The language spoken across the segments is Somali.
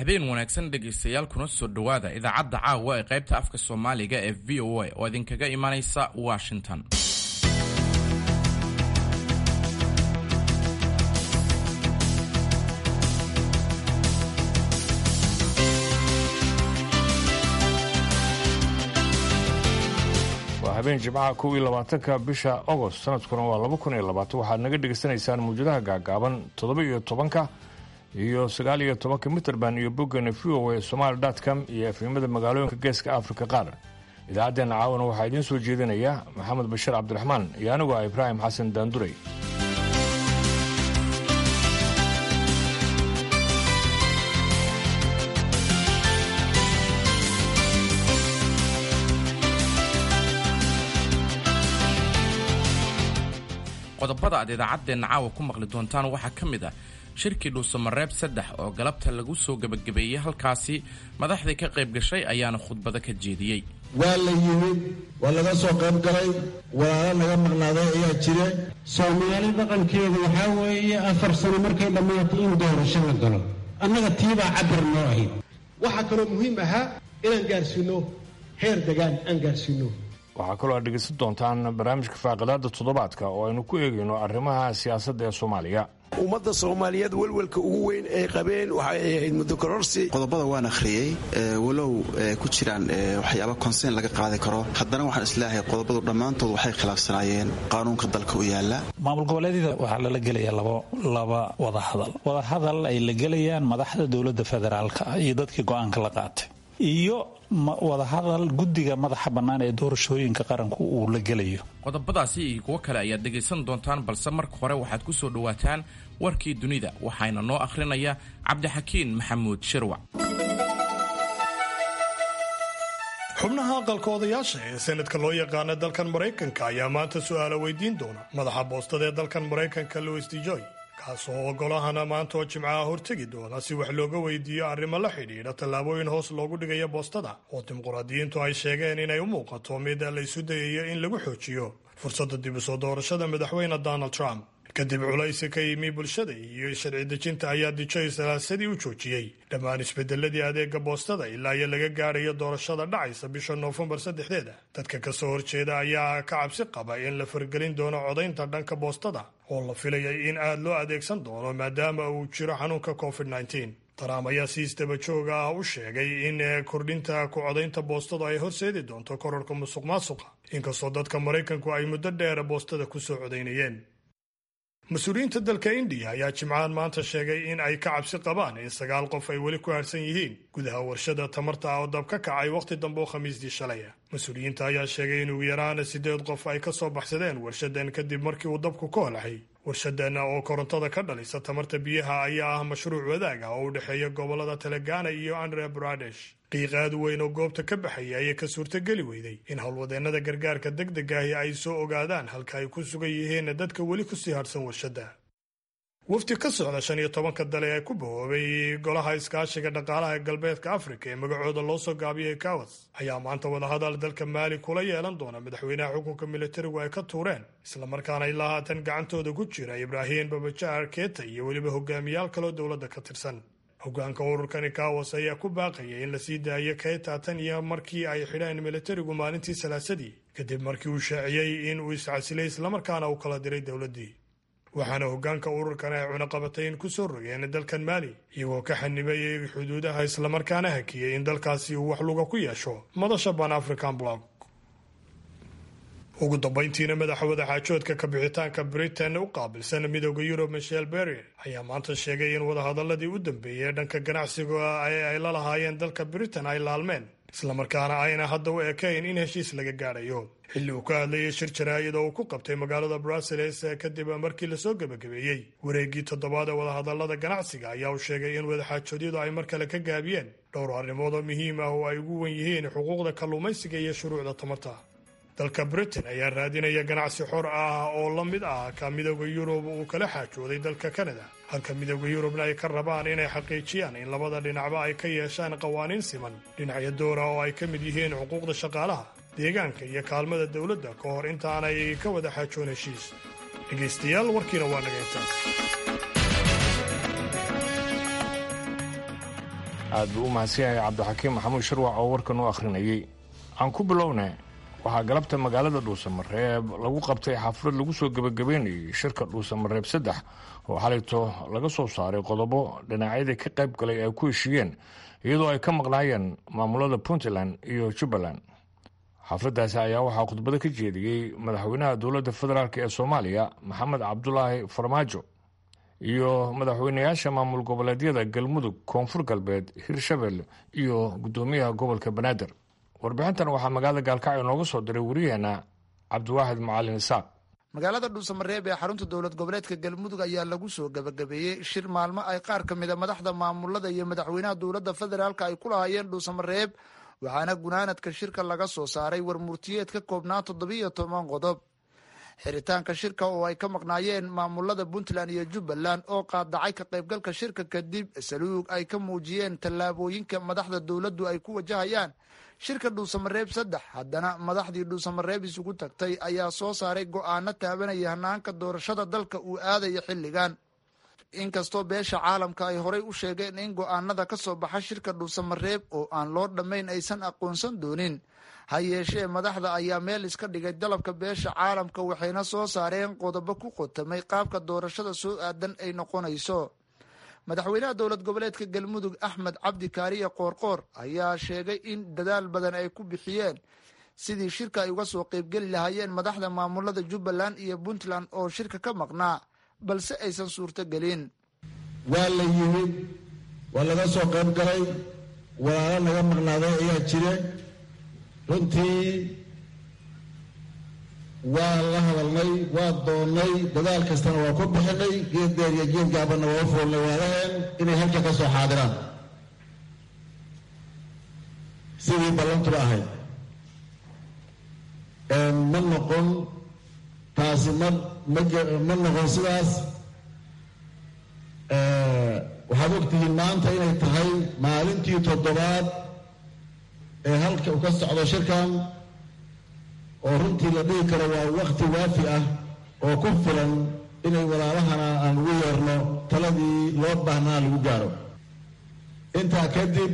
habeen wanaagsan dhegaystayaal kuna soo dhowaada idaacadda caawa ee qaybta afka soomaaliga ee v o a oo idinkaga imanaysa washington waa habeen jimcaha kow iyo labaatanka bisha agost sanadkuna waa laba kun iyo labaatan waxaad naga dhegaysanaysaan mawjadaha gaagaaban toddoba iyo tobanka iyo sagaal iyo tobanka mitrband iyo boggana v o a somaali com iyo efimada magaalooyinka geeska afrika qaar idaacaddeenna caawana waxaa idiin soo jeedinaya maxamed bashir cabdiraxmaan iyo anigu ah ibraahim xasan daanduray qodobada aad idaacaddeenna caawa ku maqli doontaan waxaa ka mid ah shirkii dhuusamareeb saddex oo galabta lagu soo gebagabeeyey halkaasi madaxdii ka qayb gashay ayaana khudbado ka jeediyey waa la yimid waa laga soo qayb galay walaalo naga maqnaaday ayaa jire soomaali dhaqankeedu waxaa weeye afar sano markay dhammaato in doorasho la galo annaga tiibaa cabir noo ahayd waxaa kaloo muhiim ahaa inaan gaarsiinno heer degaan aan gaarsiinno waxaa kaloo aad dhegaysan doontaan barnaamijka faaqidaada toddobaadka oo aynu ku eegayno arrimaha siyaasadda ee soomaaliya ummadda soomaaliyeed welwelka ugu weyn ay qabeen waxay ahayd muddo kororsi qodobada waan akhriyey walow ku jiraan waxyaaba konseyn laga qaadi karo haddana waxaan isleeyahay qodobadu dhammaantood waxay khilaafsanaayeen qaanuunka dalka u yaala maamul goboleedyada waxaa lala gelaya laba wadahadal wadahadal ay la gelayaan madaxda dowladda federaalka ah iyo dadkii go-aanka la qaatay iyo wadahadal guddiga madaxa bannaan ee doorashooyinka qaranku uu la gelayo qodobadaasi iyo kuwo kale ayaad dhegaysan doontaan balse marka hore waxaad ku soo dhowaataan warkii dunida waxaana noo akhrinaya cabdixakiin maxamuud shirwac xubnaha aqalka odayaasha ee senadka loo yaqaana dalkan maraykanka ayaa maanta su'aala weydiin doona madaxa boostada ee dalkan maraykanka louis dejoy kaasoo ogolahana maanta oo jimcaha hortegi doona si wax looga weydiiyo arrimo la xidhiidha tallaabooyin hoos loogu dhigaya boostada oo dimuqraadiyiintu ay sheegeen inay u muuqato mid la isu dayayo in lagu xoojiyo fursadda dib u soo doorashada madaxweyne donald trump kadib culaysi ka yimi bulshada iyo sharci dejinta ayaa dijoy salaasadii u joojiyey dhammaan isbedeladii adeega boostada ilaa iyo laga gaarayo doorashada dhacaysa bisha noofembar saddexdeeda dadka kasoo horjeeda ayaa ka cabsi qaba in la fargelin doono codaynta dhanka boostada oo la filayay in aad loo adeegsan doono maadaama uu jiro xanuunka covid -19 trump ayaa si isdaba jooga ah u sheegay in kordhinta ku codaynta boostadu ay horseedi doonto korarka musuq maasuqa inkastoo dadka maraykanku ay muddo dheera boostada kusoo codaynayeen mas-uuliyiinta dalka indiya ayaa jimcahan maanta sheegay in ay ka cabsi qabaan in sagaal qof ay weli ku harsan yihiin gudaha warshada tamarta ah oo dab ka kacay wakhti dambe oo khamiisdii shalaya mas-uuliyiinta ayaa sheegay in ugu yaraana siddeed qof ay ka soo baxsadeen warshadan kadib markii uu dabku ka holaxay warshadan oo korontada ka dhalisa tamarta biyaha ayaa ah mashruuc wadaag ah oo u dhexeeya gobollada telegana iyo andhra bradesh qiiq aad u weyn oo goobta ka baxaya ayay ka suurtogeli weyday in howlwadeennada gargaarka deg deg ahi ay soo ogaadaan halka ay ku sugan yihiin dadka weli kusii harsan warshadda wafdi ka socda shan iyo tobanka dale ee ku bahoobay golaha iskaashiga dhaqaalaha ee galbeedka afrika ee magacooda loo soo gaabiyey kawas ayaa maanta wadahadal dalka maali kula yeelan doona madaxweynaha xukunka militarigu ay ka tuureen islamarkaana ilaa haatan gacantooda ku jira ibraahim babajaar keeta iyo weliba hogaamiyaal kaloo dowladda ka tirsan hogaanka ururkani kawas ayaa ku baaqaya in la sii daayo keeta tan iyo markii ay xidheen militarigu maalintii salaasadii kadib markii uu shaaciyey in uu iscasilay islamarkaana uu kala diray dowladdii waxaana hogaanka ururkan ay cunaqabatayn ku soo rogeen dalkan maali iyagoo ka xanibayay xuduudaha islamarkaana hakiyey in dalkaasi uu wax luga ku yeesho madasha ban african blog ugu dambayntiina madaxa wadaxaajoodka kabixitaanka britain u qaabilsan midooda yurub michel berry ayaa maanta sheegay in wadahadaladii u dambeeyey dhanka ganacsiga ee ay la lahaayeen dalka britain ay laalmeen islamarkaana ayna hadda u ekayn in heshiis laga gaadhayo xilli uu ka hadlayay shir jaraa'id oo uu ku qabtay magaalada brussels kadib markii lasoo gebagabeeyey wareeggii toddobaad ee wadahadalada ganacsiga ayaa uu sheegay in wadaxaajoodyadu ay mar kale ka gaabiyeen dhowr arrimood oo muhiim ah oo ay ugu wen yihiin xuquuqda kalluumaysiga iyo shuruucda tamarta dalka britain ayaa raadinaya ganacsi xor ah oo la mid ah ka midooda yurub uu kala xaajooday dalka kanada halka midooda yurubna ay ka rabaan inay xaqiijiyaan in labada dhinacba ay ka yeeshaan qawaaniin siman dhinacyo doora oo ay ka mid yihiin xuquuqda shaqaalaha deegaanka iyo kaalmada dowladda ka hor intaanay ka wada xaajoon heshiis dhegaystayaal warkiina waa dhagaytaan aad buu u mahadsan yahay cabdixakiim maxamuud sharwac oo warkan u akhrinayey aan ku bilowna waxaa galabta magaalada dhuusamareeb lagu qabtay xaflad lagu soo gebagabeynayay shirka dhuusamareeb saddex oo xalayto laga soo saaray qodobo dhinacyadii ka qayb galay ay ku heshiiyeen iyadoo ay ka maqnaayeen maamulada puntland iyo jubbaland xafladdaasi ayaa waxaa khudbado ka jeediyey madaxweynaha dowladda federaalk ee soomaaliya maxamed cabdulaahi farmaajo iyo madaxweynayaasha maamul goboleedyada galmudug koonfur galbeed hirshabelle iyo guddoomiyaha gobolka banaadir warbixintan waxaa magaalada gaalkacyo nooga soo diray wariyaheena cabdiwaaxid macalin isaaq magaalada dhuusamareeb ee xarunta dowlad goboleedka galmudug ayaa lagu soo gabagabeeyey shir maalmo ay qaar ka mida madaxda maamulada iyo madaxweynaha dowladda federaalk ay ku lahaayeen dhuusamareeb waxaana gunaanadka shirka laga soo saaray warmurtiyeed ka koobnaa toddobiiyo toban qodob xiritaanka shirka oo ay ka maqnaayeen maamulada puntland iyo jubbaland oo qaadacay ka qaybgalka shirka kadib saluug ay ka muujiyeen tallaabooyinka madaxda dowladdu ay ku wajahayaan shirka dhuusamareeb saddex haddana madaxdii dhuusamareeb isugu tagtay ayaa soo saaray go-aano taabanaya hanaanka doorashada dalka uu aadaya xilligan inkastoo beesha caalamka ay horay u sheegeen in go-aanada ka soo baxa shirka dhuusamareeb oo aan loo dhammayn aysan aqoonsan doonin ha yeeshee madaxda ayaa meel iska dhigay dalabka beesha caalamka waxayna soo saareen qodobo ku qotamay qaabka doorashada soo aadan ay noqonayso madaxweynaha dowlad goboleedka galmudug axmed cabdi kaariye qoorqoor ayaa sheegay in dadaal badan ay ku bixiyeen sidii shirka ay uga soo qeybgeli lahaayeen madaxda maamulada jubbaland iyo puntland oo shirka ka maqnaa balse aysan suurto gelin waa la yimid waa laga soo qayb galay walaalo naga maqnaaday ayaa jire runtii waa la hadalnay waa doonnay dadaal kastana waa ku bixinay geed dheer iyo geed gaabanna waa u foolnay waalaheen inay halka ka soo xaadiraan sidii ballantuba ahayd ma noqon taasi ma ma noqon sidaas waxaad ogtihiin maanta inay tahay maalintii toddobaad ee halka uu ka socdo shirkan oo runtii la dhihi karo waa wakti waafi ah oo ku filan inay walaalahana aan ugu yeerno taladii loo baahnaa lagu gaaro intaa kadib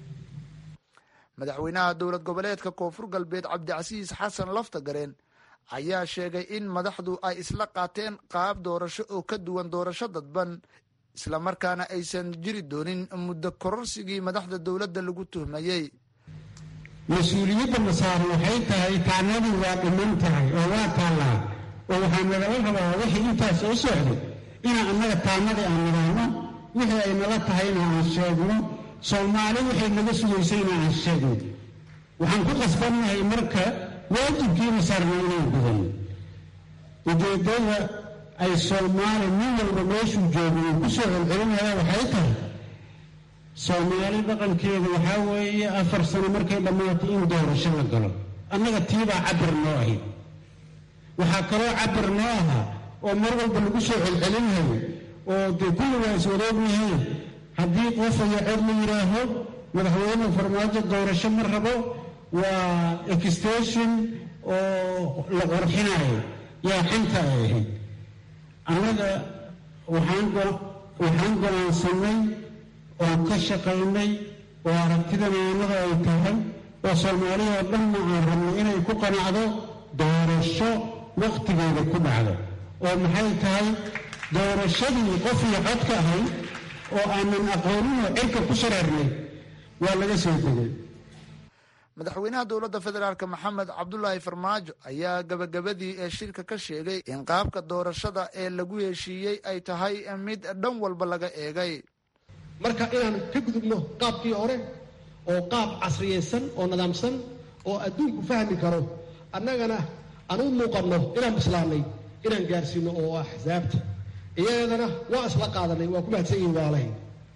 madaxweynaha dowlad goboleedka koonfur galbeed cabdicasiis xasan laftagareen ayaa sheegay in madaxdu ay isla qaateen qaab doorasho oo ka duwan doorasho dadban islamarkaana aysan jiri doonin muddo kororsigii madaxda dowladda lagu tuhmayey mas-uuliyadda masaaran waxay tahay taanadii waa dhiman tahay oo waa taallaa oo waxaa nagala rabaa wixii intaas soo socday inaan annaga taanadii aan nidhaahno wixii ay nala tahayna aan sheegno soomaali waxay naga sugaysayna aan sheegno waxaan ku qasbannahay marka waajibkiina saarna inaan gudano ujeeddada ay soomaali nin walba meeshuu joogo uu ku soo celcelinaya waxay tahay soomaali dhaqankeedu waxaa weeye afar sano markay dhammaato in doorasho la galo annaga tiibaa cabir noo ahayd waxaa kaloo cabir noo ahaa oo mar walba lagu soo celcelinayo oo dee kulligaa is wareegnahayn haddii qof aya cod la yidhaaho madaxweyne farmaajo doorasho ma rabo waa extension oo la qorxinayo yaa xanta ay ahayd annaga waxaan waxaan go'aansanay oon ka shaqaynay oo aragtidaneenada ay tahay oo soomaaliya oo dhanna aan rabnay inay ku qanacdo doorasho wakhtigeeda ku dhacdo oo maxay tahay doorashadii qof iyo cod ka ahayd oo aanan aqooninoo cirka ku shareernay waa laga soo tegay madaxweynaha dowladda federaalk maxamed cabdulaahi farmaajo ayaa gabagabadii ee shirka ka sheegay in qaabka doorashada ee lagu heshiiyey ay tahay mid dhan walba laga eegay marka inaan ka gudubno qaabkii hore oo qaab casriyaysan oo nidaamsan oo adduunku fahmi karo annagana aan u muuqanno inaan bislaanay inaan gaarsiino oo axsaabta iyadeedana waa isla qaadanay waa ku mahadsan yihin waalahay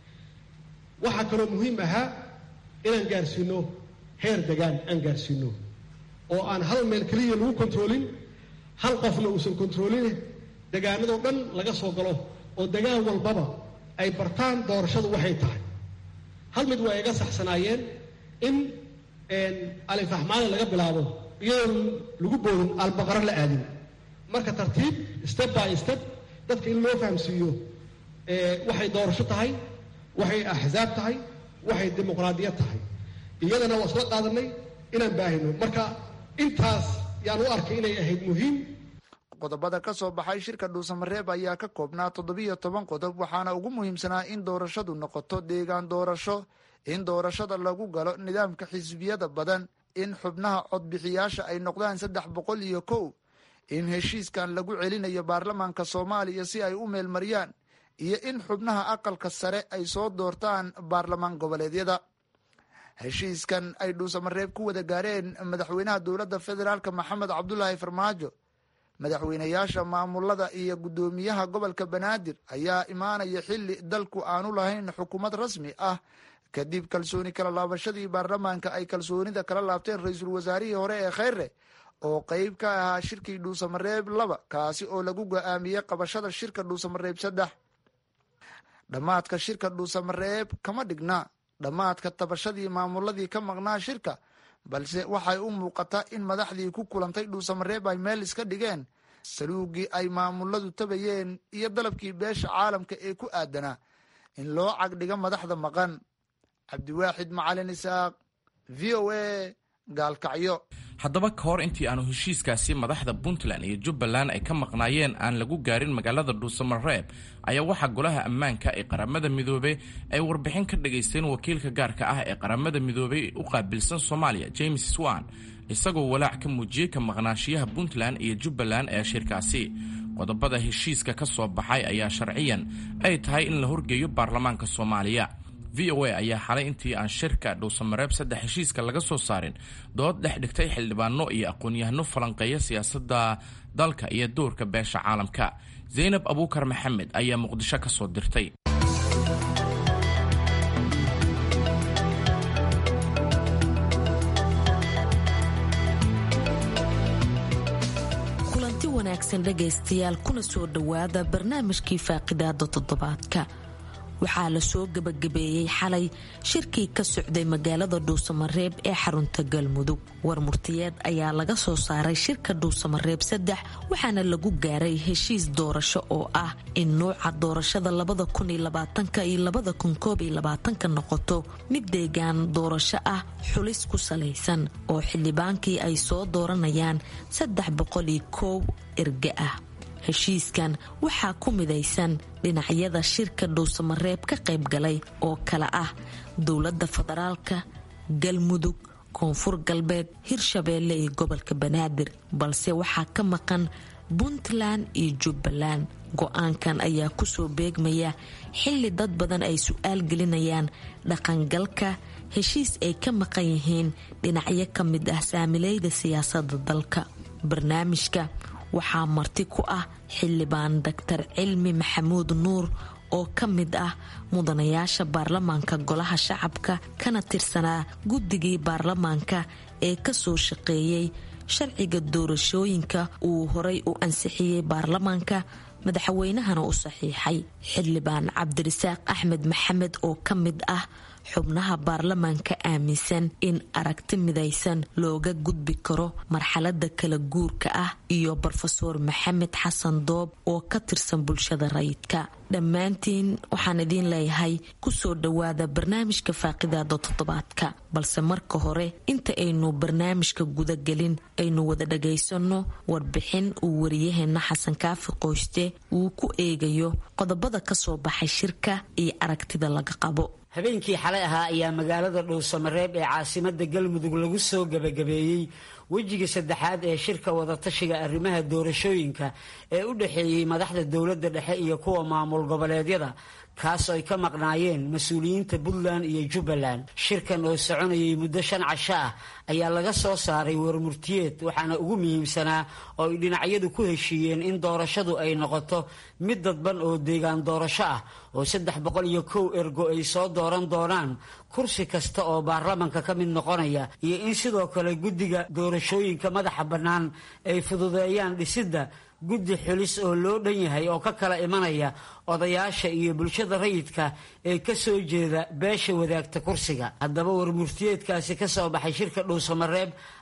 waxaa kaloo muhiim ahaa inaan gaarsiino heer degaan aan gaarsiino oo aan hal meel keliya lagu kontroolin hal qofna uusan kontroolin degaanadoo dhan laga soo galo oo degaan walbaba ay bartaan doorashadu waxay tahay hal mid waa iga saxsanaayeen in alifaxmaali laga bilaabo iyadoon lagu boodin albaqaro la aadin marka tartiib step by step dadka in loo fahamsiiyo waxay doorasho tahay waxay axsaab tahay waxay dimuqraadiyad tahay iyadana waa isla qaadanay inaan baahino marka intaas yaan u arkay inay ahayd muhiim qodobada ka soo baxay shirka dhuusamareeb ayaa ka koobnaa toddobiyo toban qodob waxaana ugu muhiimsanaa in doorashadu noqoto deegaan doorasho in doorashada lagu galo nidaamka xisbiyada badan in xubnaha codbixiyaasha ay noqdaan saddex boqol iyo kow in heshiiskan lagu celinayo baarlamaanka soomaaliya si ay u meelmariyaan iyo in xubnaha aqalka sare ay soo doortaan baarlamaan goboleedyada heshiiskan ay dhuusamareeb ku wada gaareen madaxweynaha dowladda federaalk maxamed cabdulaahi farmaajo madaxweynayaasha maamulada iyo guddoomiyaha gobolka banaadir ayaa imaanaya xili dalku aanu lahayn xukuumad rasmi ah kadib kalsooni kala laabashadii baarlamaanka ay kalsoonida kala laabteen ra-iisul wasaarihii hore ee kheyre oo qeyb ka ahaa shirkii dhuusamareeb laba kaasi oo lagu go-aamiyey qabashada shirka dhuusamareeb saddex dhammaadka shirka dhuusamareeb kama dhigna dhammaadka tabashadii maamuladii ka maqnaa shirka balse waxay u muuqataa in madaxdii ku kulantay dhuusamareeb ay meel iska dhigeen saluugii ay maamuladu tabayeen iyo dalabkii beesha caalamka ee ku aadanaa in loo cagdhiga madaxda maqan cabdiwaaxid macalin isaaq v o a gaalkacyo haddaba ka hor intii aanu heshiiskaasi madaxda puntland iyo jubbaland ay ka maqnaayeen aan lagu gaarin magaalada dhuusamareeb ayaa waxaa golaha ammaanka ee qaramada midoobey ay warbixin ka dhagaysteen wakiilka gaarka ah ee qaramada midoobey u qaabilsan soomaaliya james swan isagoo walaac ka muujiyey ka maqnaashiyaha puntland iyo jubbaland ee shirkaasi qodobada heshiiska ka soo baxay ayaa sharciyan ay tahay in la horgeeyo baarlamaanka soomaaliya v o a ayaa xalay intii aan shirka dhuusamareeb saddex heshiiska laga soo saarin dood dhex dhigtay xildhibaano iyo aqoon-yahano falanqeeya siyaasadda dalka iyo doorka beesha caalamka zaynab abuukar maxamed ayaa muqdisho ka soo dirtay kulanti wanaagsan dhegaystayaal kuna soo dhowaada barnaamijkii faaqidaada toddobaadka waxaa la soo gebagabeeyey xalay shirkii ka socday magaalada dhuusamareeb ee xarunta galmudug war murtiyeed ayaa laga soo saaray shirka dhuusamareeb saddex waxaana lagu gaaray heshiis doorasho oo ah in nuuca doorashada labada kun iyo labaatanka iyo labada kun koob iyo labaatanka noqoto mid deegaan doorasho ah xulis ku salaysan oo xildhibaankii ay soo dooranayaan saddex boqol iyo koow erge ah heshiiskan waxaa ku midaysan dhinacyada shirka dhuusamareeb ka qayb galay oo kale ah dowladda federaalka galmudug koonfur galbeed hirshabeelle iyo gobolka banaadir balse waxaa ka maqan puntland iyo jubbaland go-aankan ayaa kusoo beegmaya xili dad badan ay su-aal gelinayaan dhaqangalka heshiis ay ka maqan yihiin dhinacyo ka mid ah saamileyda siyaasadda dalka barnaamijka waxaa marti ku ah xildhibaan doctor cilmi maxamuud nuur oo ka mid ah mudanayaasha baarlamaanka golaha shacabka kana tirsanaa guddigii baarlamaanka ee kasoo shaqeeyey sharciga doorashooyinka uu horay u ansixiyey baarlamaanka madaxweynahana u saxiixay xildhibaan cabdirasaaq axmed maxamed oo ka mid ah xubnaha baarlamaanka aaminsan in aragti midaysan looga gudbi karo marxalada kala guurka ah iyo brofeor maxamed xasan doob oo ka tirsan bulshada rayidka dhammaantiin waxaan idiin leeyahay kusoo dhowaada barnaamijka faaqidaada toddobaadka balse marka hore inta aynu barnaamijka gudagelin aynu wada dhagaysano warbixin uu wariyaheena xasan kaafi qoyste uu ku eegayo qodobada kasoo baxay shirka iyo aragtida laga qabo habeenkii xalay ahaa ayaa magaalada dhuusamareeb ee caasimada galmudug lagu soo gebagabeeyey wejiga saddexaad ee shirka wadatashiga arrimaha doorashooyinka ee u dhexeeyey madaxda dowladda dhexe iyo kuwa maamul goboleedyada kaas ay ka maqnaayeen mas-uuliyiinta puntland iyo jubbaland shirkan oo soconayay muddo shan casho ah ayaa laga soo saaray warmurtiyeed waxaana ugu muhiimsanaa oo ay dhinacyadu ku heshiiyeen in doorashadu ay noqoto mid dadban oo deegaan doorasho ah oo saddex boqol iyo kow ergo ay soo dooran doonaan kursi kasta oo baarlamanka ka mid noqonaya iyo in sidoo kale guddiga doorashooyinka madaxa bannaan ay fududeeyaan dhisidda guddi xulis oo loo dhan yahay oo ka kala imanaya odayaasha iyo bulshada rayidka ee ka soo jeeda beesha wadaagta kursiga haddaba warmurtiyeedkaasi ka soo baxay shirka dhuusamareeb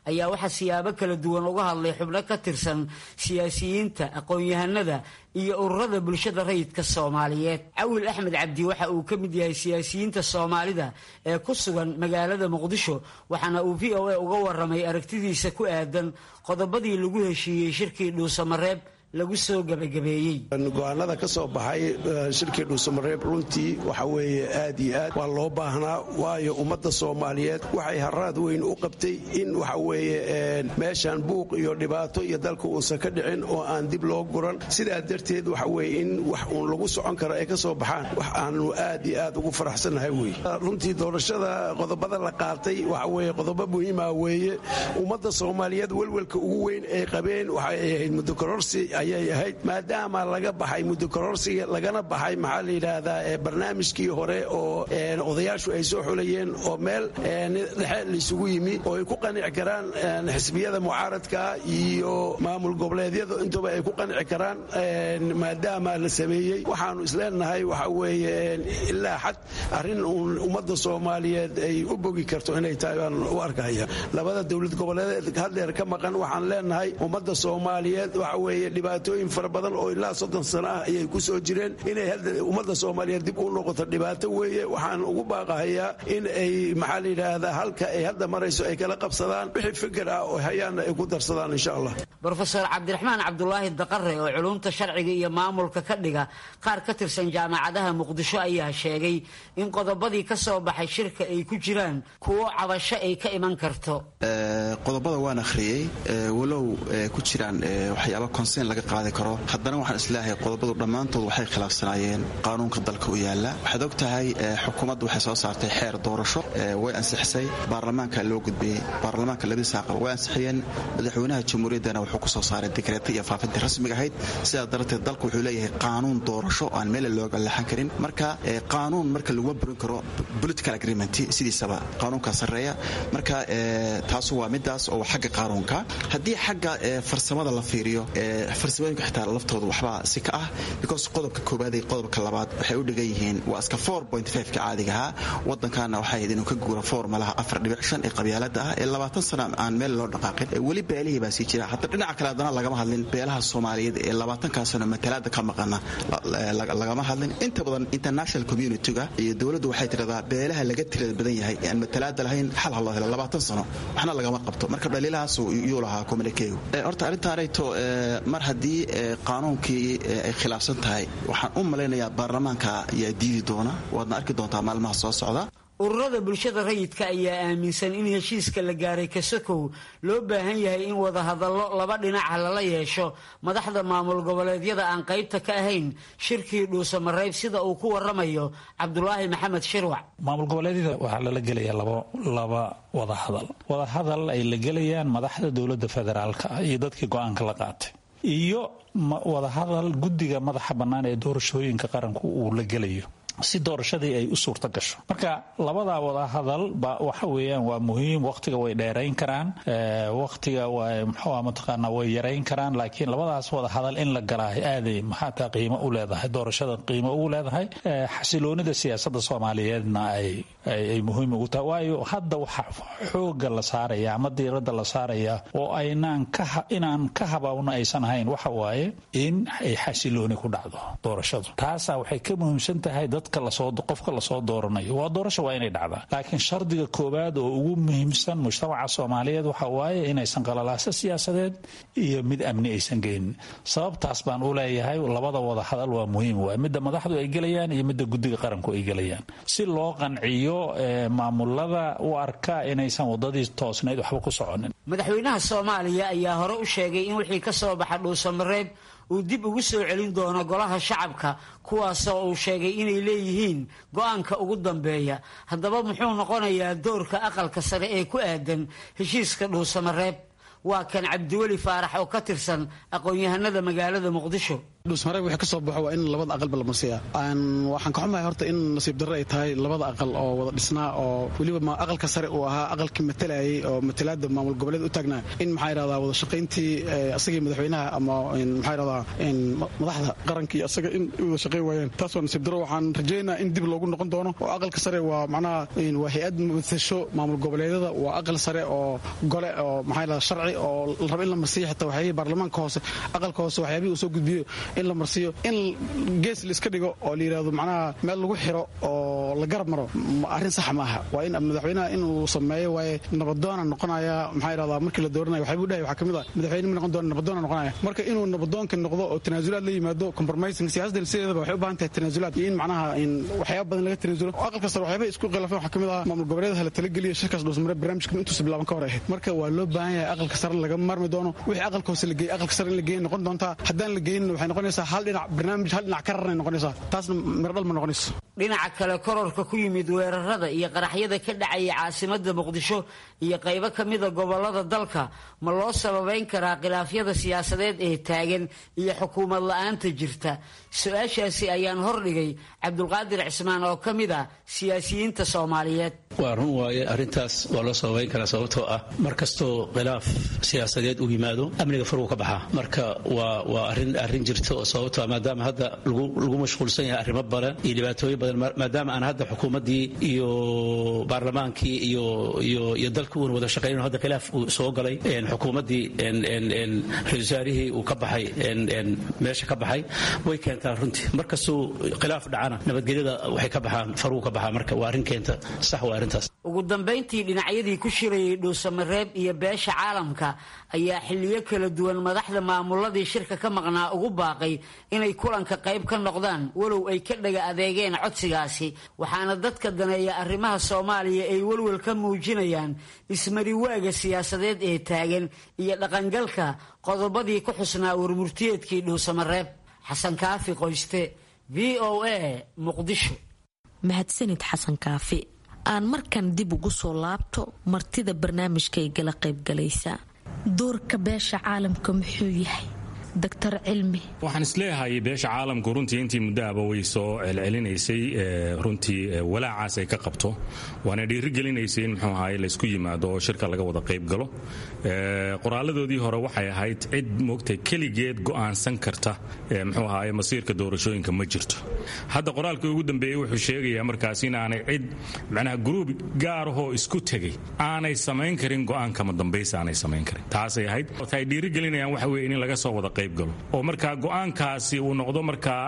ayaa waxaa siyaabo kala duwan uga hadlay xubno ka tirsan siyaasiyiinta aqoon-yahanada iyo ururada bulshada rayidka soomaaliyeed cawil axmed cabdi waxa uu ka mid yahay siyaasiyiinta soomaalida ee ku sugan magaalada muqdisho waxaana uu v o a uga waramay aragtidiisa ku aadan qodobadii lagu heshiiyey shirkii dhuusamareeb lagu soo gabagabeeyey go-aanada ka soo baxay shirkii dhuusamareeb runtii waxa weeye aad iyo aad waa loo baahnaa waayo ummadda soomaaliyeed waxay haraad weyn u qabtay in waxa weeye meeshan buuq iyo dhibaato iyo dalka uusan ka dhicin oo aan dib loo guran sidaa darteed waxa weye in wax uun lagu socon karo ay ka soo baxaan wax aanu aad iyo aad ugu faraxsannahay wey runtii doorashada qodobada la qaatay waxa weye qodobo muhiima weeye ummadda soomaaliyeed welwelka ugu weyn ay qabeen waxay ahayd muddokororsi ayay ahayd maadaama laga baxay muddokororsiga lagana baxay maxaa la yidhaahdaa barnaamijkii hore oo odayaashu ay soo xulayeen oo meel dhexe laysugu yimi oo ay ku qanici karaan xisbiyada mucaaradka iyo maamul goboleedyada intuba ay ku qanici karaan maadaama la sameeyey waxaanu isleenahay waxa weeye ilaa xad arrin uun ummadda soomaaliyeed ay u bogi karto inay tahay baan u arkaya labada dowlad goboleed haddeer ka maqan waxaan leenahay ummadda soomaaliyeed waxa weeye dhibaatooyin fara badan oo ilaa soddon sano ah ayay ku soo jireen inay ummadda soomaaliyeed dib u noqoto dhibaato weeye waxaan ugu baaqahayaa in ay maxaa la yidhaahdaa halka ay hadda marayso ay kala qabsadaan wixii fikir ah oo hayaanna ay ku darsadaan insha allah brofeor cabdiraxmaan cabdulaahi daqare oo culumta sharciga iyo maamulka ka dhiga qaar ka tirsan jaamacadaha muqdisho ayaa sheegay in qodobadii ka soo baxay shirka ay ku jiraan kuwo cabasho ay ka iman karto qodobada waan akhriyey walow ku jiraan waxyaaba konseyn laga qaadi karo haddana waxaan isleeyahay qodobadu dhammaantood waxay khilaafsanaayeen qaanuunka dalka u yaala waxaad og tahay xukuumaddu waxay soo saartay xeer doorasho way ansixisay baarlamaanka loo gudbiyey baarlamaanka labadiisa aqal way ansixiyeen madaxweynaha jamhuuriyaddana wuxuu ku soo saaray dekreeta iyo faafintii rasmiga ahayd sidaa darteed dalku wuxuu leeyahay qaanuun doorasho aan meele looga leexan karin marka qaanuun marka laguma burin karo political agreement sidiisaba qaanuunka sarreeya marka taasu waa midaas oo xagga qaanuunka haddii xagga farsamada la fiiriyo farsamooyinka xitaa laftooda waxbaa si ka ah because qodobka koobaad iyo qodobka labaad waxay u dhigan yihiin waa iska ka caadigahaa wadankaana waxay ahayd inuu ka guuro formalaha afar dhibic shan ee qabyaalada ah ee labaatan sana aan meel loo dhaqaaqin weli beelihii baa sii jira hadda dhinaca kale haddana lagama hadlin beelaha soomaaliyeed ee labaatankaa sano matalaada ka maqana lagama hadlin inta badan international community-ga iyo dowladdu waxay tiradaa beelaha laga tirada badan yahay ee aan matalaada lahayn xal ha loo helo labaatan sano waxna lagama qabto marka dhaliilahaas yuu lahaa communikegu horta arrintaanayto mar haddii qaanuunkii ay khilaafsan tahay waxaan u malaynayaa baarlamaanka ayaa diidi doona waadna arki doontaa maalmaha soo socda ururada bulshada rayidka ayaa aaminsan in heshiiska la gaaray kasakow loo baahan yahay in wadahadallo laba dhinaca lala yeesho madaxda maamul goboleedyada aan qaybta ka ahayn shirkii dhuusamareeb sida uu ku waramayo cabdulaahi maxamed shirwac maamul goboleedyada waxaa lala gelayaa laba wadahadal wadahadal ay la gelayaan madaxda dowlada federaalka iyo dadkii go-aanka la qaatay iyo wadahadal guddiga madaxa bannaan ee doorashooyinka qaranku uu la gelayo si doorashadii ay u suurta gasho marka labadaa wadahadal ba waxa weeyaan waa muhiim waqtiga way dheerayn karaan waqtiga mxua mataqaana way yarayn karaan laakiin labadaas wadahadal in la galaa aaday maxaataa qiimo u leedahay doorashada qiimo ugu leedahay xasiloonida siyaasada soomaaliyeedna ay muhiim ugu tahay waayo hadda waxa xooga la saaraya ama diirada la saaraya oo aynaan inaan ka habawno aysan ahayn waxa waaye in ay xasilooni ku dhacdo doorashadu taasaa waxay ka muhiimsan tahay qofka lasoo dooranayo waa doorasha waa inay dhacdaa laakiin shardiga koowaad oo ugu muhiimsan mujtamaca soomaaliyeed waxa waaye inaysan qalalaaso siyaasadeed iyo mid amni aysan geynin sababtaas baan u leeyahay labada wada hadal waa muhiim waay midda madaxdu ay gelayaan iyo midda guddiga qaranku ay gelayaan si loo qanciyo maamulada u arka inaysan wadadii toosnayd waxba ku soconin madaxweynaha soomaaliya ayaa hore u sheegay in wixii ka soo baxa dhuusamareeb uu dib ugu soo celin doono golaha shacabka kuwaasoo uu sheegay inay leeyihiin go-aanka ugu dambeeya haddaba muxuu noqonayaa doorka aqalka sare ee ku aadan heshiiska dhuusamareeb waa kan cabdiweli faarax oo ka tirsan aqoon-yahanada magaalada muqdisho dhuusmareeb wixii ka soo baxo waa in labada aqalba la marsiyaa waxaan ka xumahay horta in nasiib darre ay tahay labada aqal oo wada dhisnaa oo weliba aqalka sare uu ahaa aqalkii matalayay oo matalaada maamul goboleed u taagnaa in maxaa yidhahdaa wada shaqayntii asagii madaxweynaha ama maxaa yidhahdaa madaxda qaranka iyo asaga in wada shaqayn waayeen taas waa nasiib darro waxaan rajaynayaa in dib loogu noqon doono oo aqalka sare waa macnaha waa hay-ad matasho maamul goboleedyada waa aqal sare oo gole oo maxaa yidhahdaa sharci oo la rabo in la marsiyo xitaa waxyaabihii baarlamaanka hoose aqalka hoose waxyaabihii uu soo gudbiyo in la marsiyo in gees la iska dhigo oo la yidhahdo macnaha meel lagu xiro oo la garab maro arrin sax ma aha waa in madaxweynaha inuu sameeyo waaye nabadoona noqonaya maxaa yidhahdaa markii la dooranaya waxyaabuu dhahay waxaa ka mid ah madaxweyne ma noqon doona nabadoona noqonaya marka inuu nabadoonka noqdo oo tanaasulaad la yimaado compromising siyaasadda sideedaba waxay u baahan tahay tanaasulaad iyo in macnaha in waxyaaba badan laga tanaasulo oo aqalka sare waxyaabay isku khilaafeen waxaa ka mid ah maamul goboleedaha la talageliya shirkaas dhuusmare barnaamijkan intuusa bilaaban ka hor ahayd marka waa loo baahan yahay aqalka sare laga marmi doono wixii aqalka hoose la geeyey aqalka sare in la geeyey noqon doontaa haddaan la geynin waxay noqonaysaa hal dhinac barnaamij hal dhinac ka rarnay noqonaysaa taasna mirdhal ma noqonayso dhinaca kale kororka ku yimid weerarada iyo qaraxyada ka dhacaya caasimada muqdisho iyo qaybo ka mida gobolada dalka ma loo sababayn karaa khilaafyada siyaasadeed ee taagan iyo xukuumad la-aanta jirta su-aashaasi ayaan hordhigay cabdulqaadir cismaan oo ka mid ah siyaasiyiinta soomaaliyeed waa run waaye arrintaas waa loo sababayn karaa sababtoo ah mar kastoo khilaaf siyaasadeed uu yimaado amniga faruu ka baxaa marka waa waa arin arrin jirta oo sababtoo ah maadaama hadda lagu mashquulsan yahay arrimo badan iyo dhibaatooyin badan maadaama aan hadda xukuumaddii iyo baarlamaankii iyo iyo iyo dalka uuna wada shaqaynin hadda khilaaf uu soo galay xukuumaddii ra-isul wasaarihii uu ka baxay meesha ka baxay way keentaa runtii mar kastuu khilaaf dhacana nabadgelyada waxay ka baxaan faruu ka baxaa marka waa arrin keenta sax waa arrintaas ugu dambayntii dhinacyadii ku shirayay dhuusamareeb iyo beesha caalamka ayaa xilliyo kala duwan madaxda maamuladii shirka ka maqnaa ugu baaqay inay kulanka qayb ka noqdaan walow ay ka dhaga adeegeen codsigaasi waxaana dadka daneeya arrimaha soomaaliya ay welwel ka muujinayaan ismariwaaga siyaasadeed ee taagan iyo dhaqangalka qodobadii ku xusnaa warmurtiyeedkii dhuusamareeb xasan kaafi qoyste v o a muqdisho mahadsanid xasan kaafi aan markan dib ugu soo laabto martida barnaamijkay gala qaybgalaysa doorka beesha caalamka muxuu yahay doctor cilmi waxaan isleeyahay beesha caalamku runtii intii muddoaba way soo celcelinaysay runtii walaacaas ay ka qabto waana dhiirigelinaysay in muxuu ahaye laysku yimaado oo shirka laga wada qayb galo qoraaladoodii hore waxay ahayd cid moogtay keligeed go'aansan karta muxuu ahaye masiirka doorashooyinka ma jirto hadda qoraalkii ugu dambeeyey wuxuu sheegayaa markaas inaanay cid macnaha gruub gaarahoo isku tegay aanay samayn karin go'aankama dambaysa aanay samayn karin taasay ahayd ay dhiirigelinayaan waxa weye in laga soo wada qayb oo markaa go'aankaasi uu noqdo markaa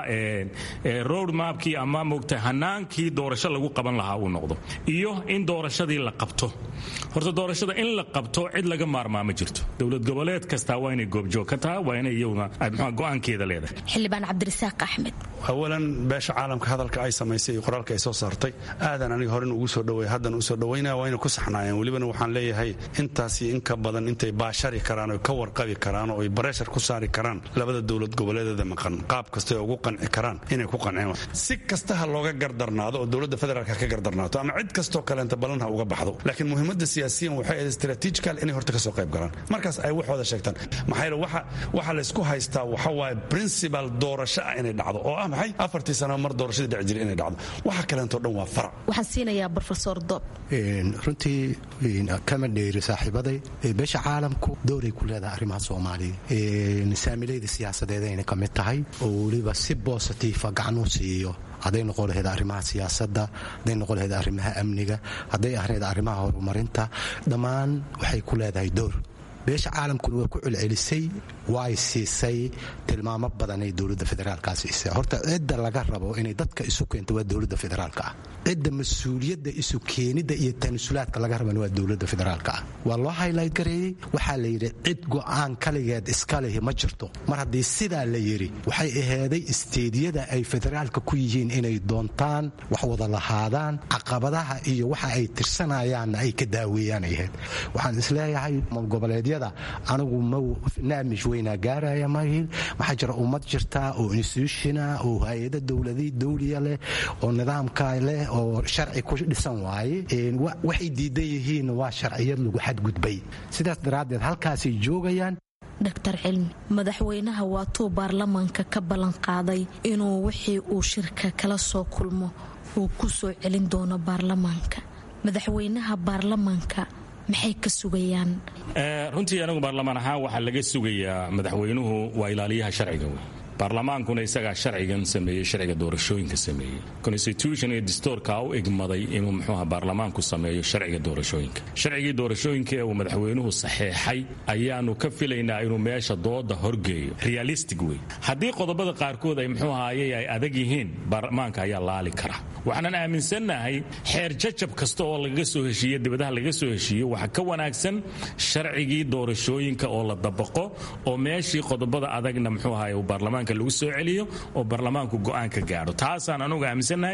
road mapkii ama moogta hanaankii doorasho lagu qaban lahaa uu noqdo iyo in doorashadii la qabto horta doorashada in la qabto cid laga maarmaa ma jirto dowlad goboleed kastaa waa inay goobjoog ka tahay waa inay iyaguna go'aankeeda leedahay xildhibaan cabdirasaaq axmed awalan beesha caalamka hadalka ay samaysay iyo qoraalka ay soo saartay aadan aniga horen ugu soo dhaweey haddan u soo dhawaynaya waa inay ku saxnaayeen welibana waxaan leeyahay intaas iyo in ka badan intay baashari karaan oo ka warqabi karaan oo ay bareshar ku saari karaan labada dowlad goboleedeeda maqan qaab kasta ay ugu qanci karaan inay ku qanceen si kasta ha looga gardarnaado oo dowladda federaalka ka gardarnaato ama cid kastoo kaleenta ballan ha uga baxdo laakiin muhiimadda siyaasiyan waxay ahayd strategical inay horta ka soo qayb galaan markaas ay waxooda sheegtaan maxaa yeele waxa waxa laysku haystaa waxa waaye principal doorasho ah inay dhacdo oo ah maxay afartii sano mar doorashadii dhici jiray inay dhacdo waxa kaleentoo dhan waa farac waxaan siinayaa brofesor dob runtii kama dheeri saaxiibaday beesha caalamku dowray ku leedahay arrimaha soomaaliya saamilayda siyaasadeedayna ka mid tahay oo weliba si bositiifa gacan u siiyo hadday noqon lahayd arrimaha siyaasadda hadday noqon lahayd arrimaha amniga hadday ahayd arrimaha horumarinta dhammaan waxay ku leedahay door beesha caalamkuna way ku celcelisay way siisay tilmaamo badan ay dowladda federaalkaa siisay horta cidda laga rabo inay dadka isu keento waa dowladda federaalka ah cidda mas-uuliyadda isu keenidda iyo tanasulaadka laga rabana waa dowladda federaalka ah waa loo haylayt gareeyey waxaa la yidhi cid go'aan kaligeed iska lihi ma jirto mar haddii sidaa la yidhi waxay aheeday isteediyada ay federaalka ku yihiin inay doontaan wax wada lahaadaan caqabadaha iyo waxa ay tirsanayaanna ay ka daaweeyaan ay ahayd waxaan isleeyahay goboleedyada anigu naamish weynaa gaaraya mahin waxaa jira ummad jirta oo institutiona oo hay-ada dowladi dawliya leh oo nidaamka leh oo sharci ku dhisan waaye waxay diidan yihiin waa sharciyad lagu xadgudbay sidaas daraaddeed halkaasay joogayaan doctor cilmi madaxweynaha waatuu baarlamaanka ka ballan qaaday inuu wixii uu shirka kala soo kulmo uu ku soo celin doono baarlamaanka madaxweynaha baarlamaanka maxay ka sugayaan runtii anigu baarlamaan ahaan waxaa laga sugayaa madaxweynuhu waa ilaaliyaha sharciga wey baarlamaankuna isagaa sharcigan sameeyey sharciga doorashooyinka sameeyey constitution iyo distoorka u egmaday inuu muxuuha baarlamaanku sameeyo sharciga doorashooyinka sharcigii doorashooyinka ee uu madaxweynuhu saxeexay ayaanu ka filaynaa inuu meesha dooda horgeeyo realistic wey haddii qodobada qaarkood ay muxuu ahaayey ay adag yihiin baarlamaanka ayaa laali kara waxaanan aaminsannahay xeer jajab kasta oo lagaga soo heshiiye dibadaha lagaga soo heshiiyo waxaa ka wanaagsan sharcigii doorashooyinka oo la dabaqo oo meeshii qodobada adagna muxuu ahaay uu baarlamaanka lagu soo celiyo oo baarlamaanku go'aan ka gaadho taasaan anugu aaminsannahay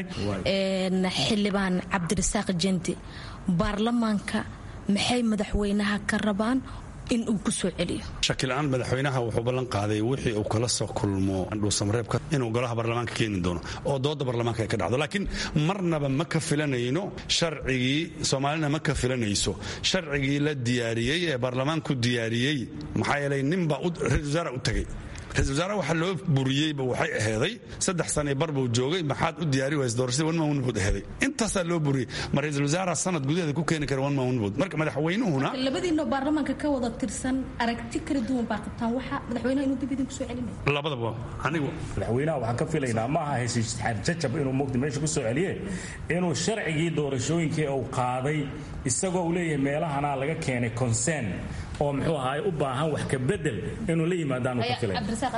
xildhibaan cabdirasaaq jendi baarlamaanka maxay madaxweynaha ka rabaan in uu ku soo celiyo shakila-aan madaxweynaha wuxuu ballan qaaday wixii uu kala soo kulmo dhuusamareebka inuu golaha baarlamaanka keeni doono oo dooda baarlamaanka ay ka dhacdo laakiin marnaba ma ka filanayno sharcigii soomaalina ma ka filanayso sharcigii la diyaariyey ee baarlamaanku diyaariyey maxaa yeelay ninbaa ra-isul wasaara u tagay ra-isul wasaare waxaa loo buriyeyba waxay aheeday saddex sane bar buu joogay maxaad u diyaari waysa doorashada one man bood aheeday intaasaa loo buriyey ma ra-isul wasaara sanad gudaheeda ku keeni kara one man bood marka madaxweynuhuna labadiinoo baarlamaanka ka wada tirsan aragti kala duwan baa qabtaan waxa madaxweynaha inuu dib idinku soo celinaya labadaba anigu madaxweynaha waxaan ka filaynaa ma aha heshiis jajab inuu mugdi meesha ku soo celiye inuu sharcigii doorashooyinkii uu qaaday isagoo uu leeyahay meelahanaa laga keenay consern oo muxuu ahaay u baahan wax ka bedel inuu la yimaadaanu ka filay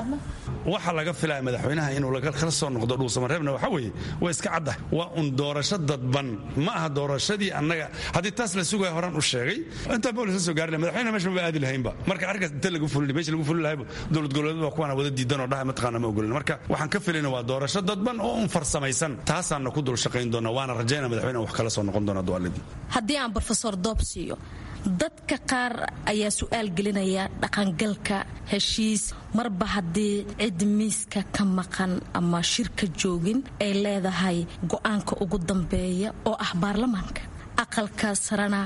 waxa laga filaya madaxweynaha inuu kala soo noqdo dhuusamareebna waxa weeye waa iska cadda waa un doorasho dadban ma aha doorashadii annaga haddii taas la sugaya horaan u sheegay intaa boolis la soo gaari lahay madaxweynaha meesha maba aadi lahaynba marka arrinkaas inta lagu fulin meesha lagu fulin lahayba dowlad goboleed baa kuwaana wada diidan oo dhaha mataqaana ma ogolin marka waxaan ka filayna waa doorasho dadban oo un farsamaysan taasaana ku dul shaqayn doona waana rajayna madaxweynaha wax kala soo noqon doona du'aaladii haddii aan brofesor doob siiyo dadka qaar ayaa su-aal gelinaya dhaqangalka heshiis marba haddii cid miiska ka maqan ama shirka joogin ay leedahay go-aanka ugu dambeeya oo ah baarlamaanka aqalka sarena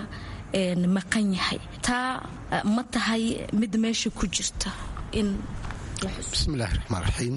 maqan yahay taa ma tahay mid meesha ku jirta in bismillahi raxmaan raxiim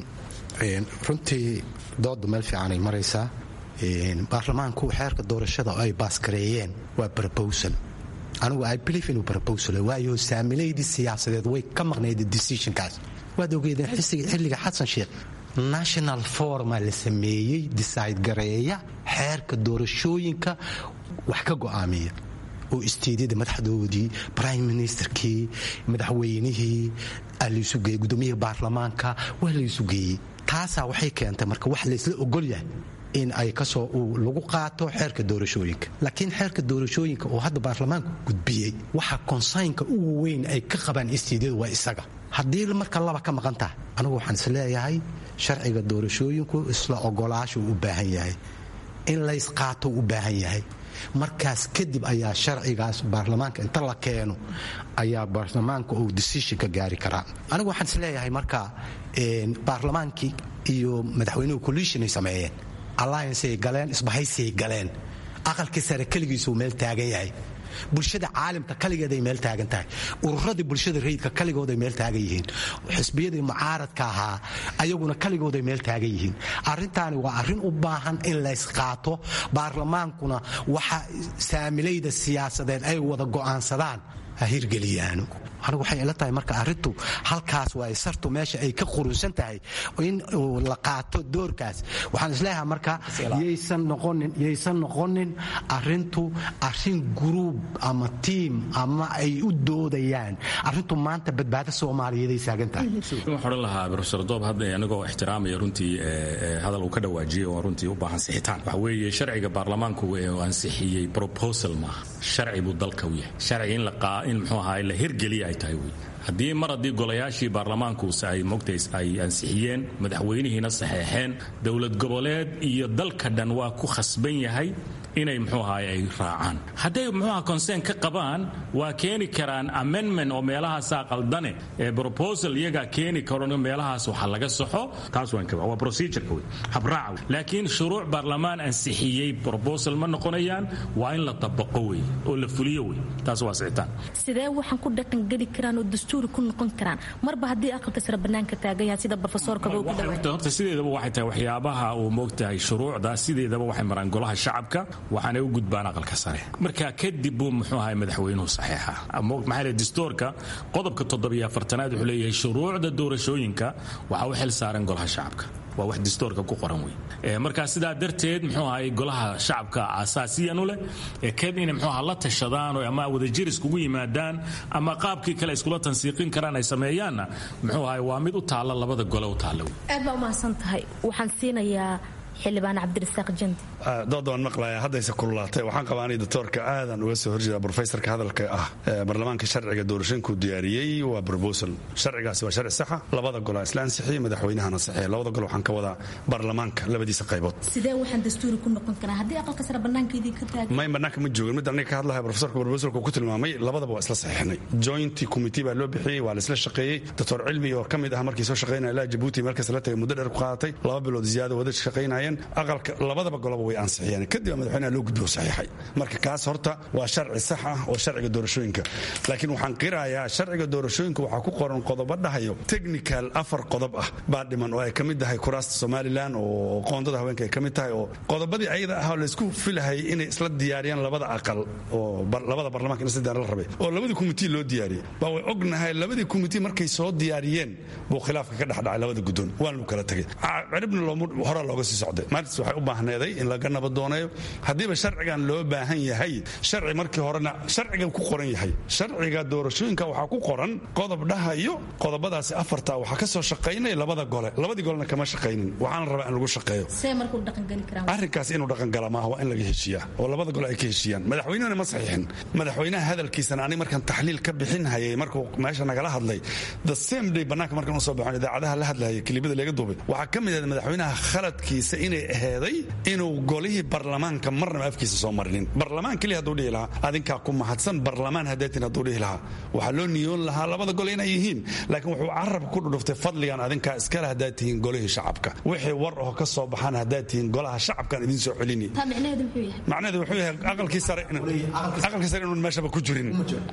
runtii dooda meel fiicanay maraysaa baarlamaanku xeerka doorashada oo ay baaskareeyeen waa brobosal anigu i believe inuu brobosal waayo saamilaydii siyaasadeed way ka maqnayd decisionkaas waad ogeedeen xilliga xasan sheekh national forma la sameeyey decide gareeya xeerka doorashooyinka wax ka go'aamiya oo isteedyada madaxdoodii prime ministerkii madaxweynihii laysu geeyey gudoomiyihii baarlamaanka waa laysu geeyey taasaa waxay keentay marka wax laysla ogolyahay in ay kasoo lagu qaato xeerka doorashooyinka laakiin xeerka doorashooyinka oo hadda baarlamaanku gudbiyey waxa konsaynka ugu weyn ay ka qabaan istiidyadu waa isaga haddii marka laba ka maqan tahay anigu waxaan is leeyahay sharciga doorashooyinku isla ogolaashuu u baahan yahay in laysqaato u baahan yahay markaas kadib ayaa sharcigaas baarlamaanka inta la keeno ayaa baarlamaanka uu decisionka gaari karaa anigu waxaan is leeyahay marka baarlamaankii iyo madaxweynuhu collisionay sameeyeen allianceay galeen isbahaysay galeen aqalkii sare keligiisuu meel taagan yahay bulshada caalamka kaligeeday meel taagan tahay ururadii bulshada rayidka kaligooday meel taagan yihiin xisbiyadii mucaaradka ahaa ayaguna kaligooday meel taagan yihiin arintaani waa arrin u baahan in laysqaato baarlamaankuna waxa saamilayda siyaasadeed ay wada go'aansadaan ha hirgeliyaano anigu waxay ila tahay marka arrintu halkaas waa sartu meesha ay ka qurusan tahay in la qaato doorkaas waxaan isleeyahay marka yaysan noqonin yaysan noqonin arrintu arrin gruub ama tiim ama ay u doodayaan arrintu maanta badbaado soomaaliyeeday saagan tahay waxaan odhan lahaa profesor doob hadda anigoo ixtiraamaya runtii hadal uu ka dhawaajiyey oo runtii u baahan sixitaan waxa weeye sharciga baarlamaanku uu ansixiyey proposal maaha sharci buu dalka u yahay sharci in la in muxuu ahaa la hirgeliya ay tahay wey haddii mar haddii golayaashii baarlamaanku ay mogtays ay ansixiyeen madaxweynihiina saxeexeen dowlad goboleed iyo dalka dhan waa ku khasban yahay inay muxuu ahaay ay raacaan hadday muxuuaha concern ka qabaan waa keeni karaan amendment oo meelahaasaa qaldane ee proposal iyagaa keeni karo meelahaas waxa laga saxo taas waan ka waa procedureka wey habraaca wey laakiin shuruuc baarlamaan ansixiyey proposal ma noqonayaan waa in la dabaqo wey oo la fuliyo wey taas waa sixitaan sidee waxaan ku dhaqangeli karaan oo dastuuri ku noqon karaan marba haddii aqalka sare bannaanka taagan yahay sida brofesorkaba uu ku dhawaaqay horta sideedaba waxay tahay waxyaabaha uu moogtahay shuruucda sideedaba waxay maraan golaha shacabka waxaanay u gudbaan aqalka sare marka kadib buu muxuu ahay madaxweynuhu saxiixa maxaa leh distoorka qodobka toddobiyo afartanaad wuxuu leeyahay shuruucda doorashooyinka waxaa u xil saaran golaha shacabka waa wax distoorka ku qoran wey markaa sidaa darteed muxuu ahay golaha shacabka asaasiyanu leh kad inay muxuu aha la tashadaan oo ama wadajir iskugu yimaadaan ama qaabkii kale iskula tansiiqin karaan ay sameeyaanna muxuu ahay waa mid u taalla labada gole u taalla wey aad baa umahadsan tahay waxaan siinayaa xildhibaan cabdirasaaq jandi dood waan maqlaya haddayse kululaatay waxaan qabaa anay doctoorka aadan uga soo horjeeda brofesorka hadalka ah baarlamaanka sharciga doorashooyinkuu diyaariyey waa brobosal sharcigaasi waa sharci saxa labada gol isla ansixiyey madaxweynahana saxiya labada gol waxaan ka wadaa baarlamaanka labadiisa qaybood sidee waxaan dastuuri ku noqon karaa haddii aqalka sare bannaanka idin ka taagan may bannaanka ma joogin mid aniga ka hadlahay profesorka brobosalka ku tilmaamay labadaba waa isla saxiixnay joint committee baa loo bixiyey waa la isla shaqeeyey doctor cilmi oo ka mid ah markii soo shaqeynaya ilaa jabuuti markaas la tagay muddo dheer ku qaadatay laba bilood ziyaada wada shaqeynayeen aqalka labadaba goloba way ansixiyeen kadib madaxweynaha loo gudbiyo saxiixay marka kaas horta waa sharci sax ah oo sharciga doorashooyinka laakiin waxaan qirayaa sharciga doorashooyinka waxaa ku qoran qodobo dhahayo technical afar qodob ah baa dhiman oo ay ka mid tahay kuraasta somalilan oo qoondada haweenka ay ka mid tahay oo qodobadii ayada ah oo laysku filahayay inay isla diyaariyaan labada aqal oo labada barlamaanka in isla diyaar la rabay oo labadii kumitii loo diyaariyey baa way ognahay labadii kumitii markay soo diyaariyeen buu khilaafka ka dhexdhacay labada guddoon waan lu kala tegay ciribna horaa looga sii socday maalintaas waxay u baahneeday in laga nabadooneeyo haddiiba sharcigan loo baahan yahay sharci markii horena sharciga ku qoran yahay sharciga doorashooyinka waxaa ku qoran qodob dhahayo qodobadaasi afarta waxaa ka soo shaqaynaya labada gole labadii golena kama shaqaynin waxaana rabaa in lagu shaqeeyo arrinkaas inuu dhaqangala maaha waa in laga heshiiyaa oo labada gole ay ka heshiiyaan madaxweynehuna ma saxiixin madaxweynaha hadalkiisana ani markaan taxliil ka bixin hayay markuu meesha nagala hadlay the same day bannaanka markaan usoo baxon idaacadaha la hadlayay kilibada laga duubay waxaa ka mid ah madaxweynaha khaladkiisa inay aheeday inuu golihii barlamaanka marnaba afkiisa soo marinin barlamaan keliya hadduu dhihi lahaa adinkaa ku mahadsan barlamaan hadaatin hadduu dhihi lahaa waxaa loo niyoon lahaa labada gole inay yihiin laakiin wuxuu carab ku dhudhuftay fadligan adinkaa iskale haddaad tihiin golihii shacabka wixii war oo ka soo baxaan haddaad tihiin golaha shacabkan idin soo celini macnaheedu wuxuu yahay aqalkii sare aqalkii sare inuun meeshaba ku jirin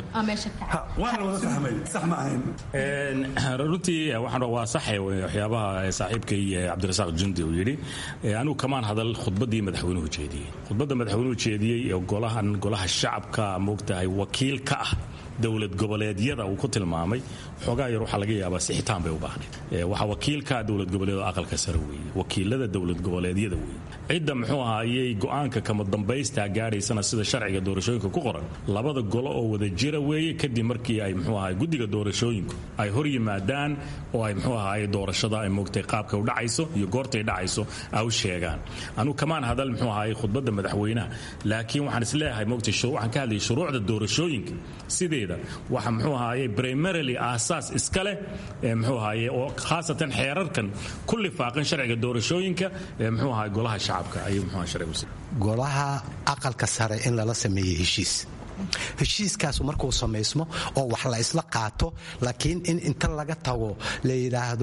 waana wada fahmay sax ma ahayn runtii waxaan waa saxay waxyaabaha saaxiibkay cabdirasaaq jundi uu yidhi anigu kamaan hadal khudbadii madaxweynuhu jeediyey khudbadda madaxweynuhu jeediyey ee golahan golaha shacabka moogtahay wakiil ka ah dowlad goboleedyada uu ku tilmaamay xoogaa yar waxaa laga yaabaa sixitaan bay u baahnayd waxaa wakiilka dowlad goboleed aqalka sare weeye wakiilada dowlad goboleedyada weeye cidda muxuu ahaayey go'aanka kama dambaystaa gaadhaysana sida sharciga doorashooyinka ku qoran labada golo oo wada jira weeye kadib markii ay muxuu ahaay guddiga doorashooyinku ay hor yimaadaan oo ay muxuu ahaay doorashada ay moogtay qaabka u dhacayso iyo goortay dhacayso ay u sheegaan anugu kamaan hadal muxuu ahaay khudbadda madaxweynaha laakiin waxaan isleeyahay moogtay waxaan ka hadlayay shuruucda doorashooyinka sideeda waxa muxuu ahaayey primarily aasaas iska leh muxuu ahaayey oo khaasatan xeerarkan ku lifaaqan sharciga doorashooyinka ee muxuu ahaay golaha shacabka ayuu muxuu ahaay sharcigu golaha aqalka sare in lala sameeyey heshiis heshiiskaasu markuu samaysmo oo wax la isla qaato laakiin in inta laga tago la yidhaahdo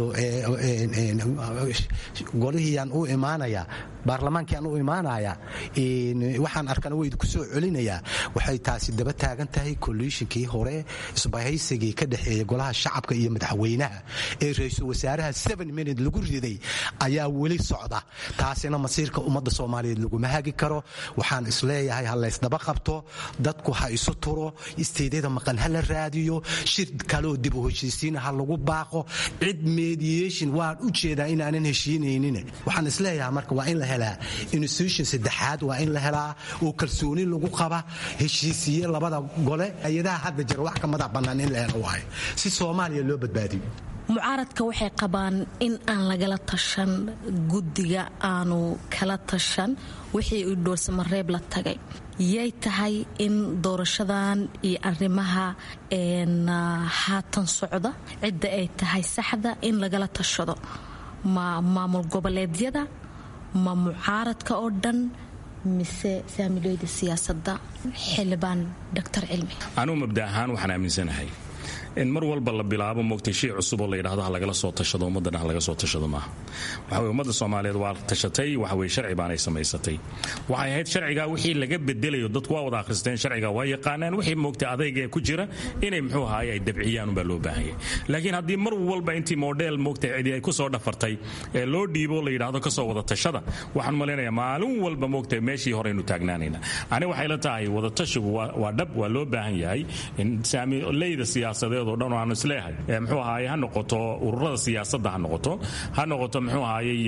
golihiiyaan u imaanaya baarlamaankiaan u imaanaya waxaan arkana waydu ku soo celinayaa waxay taasi daba taagan tahay kolliishinkii hore isbahaysigii ka dhexeeya golaha shacabka iyo madaxweynaha ee ra-iisul wasaaraha seven minute lagu riday ayaa weli socda taasina masiirka ummadda soomaaliyeed laguma hagi karo waxaan isleeyahay ha laysdaba qabto dadku ha isu turo isteedyada maqan ha la raadiyo shir kaloo dib u heshiisiina ha lagu baaqo cid mediation waan u jeedaa inaanan heshiinaynin waxaan isleeyahay marka waa in la helaa institution saddexaad waa in la helaa oo kalsooni lagu qaba heshiisiye labada gole hay-adaha hadda jira wax ka madax bannaan in la helo waayo si soomaaliya loo badbaadiyo mucaaradka waxay qabaan in aan lagala tashan guddiga aanu kala tashan wixii uu dhoolsamareeb la tagay yay tahay in doorashadan iyo arrimaha haatan socda cidda ay tahay saxda in lagala tashado ma maamul goboleedyada ma mucaaradka oo dhan mise saamiloyda siyaasadda xildhibaan doctor cilmi anugu mabda ahaan waxaan aaminsanahay in mar walba la bilaabo moogtay shay cusub oo la yidhahdo ha lagala soo tashado ummaddana ha laga soo tashado maaha waxa weye ummadda soomaaliyeed waa tashatay waxa weye sharci baanay samaysatay waxay ahayd sharcigaa wixii laga bedelayo dadku waa wada akhristeen sharciga waa yaqaanaan wixii moogtay adayga ee ku jira inay muxuu ahaay ay dabciyaan unbaa loo baahanyay laakiin haddii mar walba intii model moogtay cidi ay ku soo dhafartay ee loo dhiibo la yidhaahdo kasoo wada tashada waxaan malaynayaa maalin walba moogtay meeshii horeynu taagnaanayna ani waxay la tahay wadatashigu waa dhab waa loo baahan yahay in saamileyda siyaasadeed oo dhan aan isleeyahay muxuu ahaaye ha noqoto ururada siyaasadda ha noqoto ha noqoto muxuu ahaayey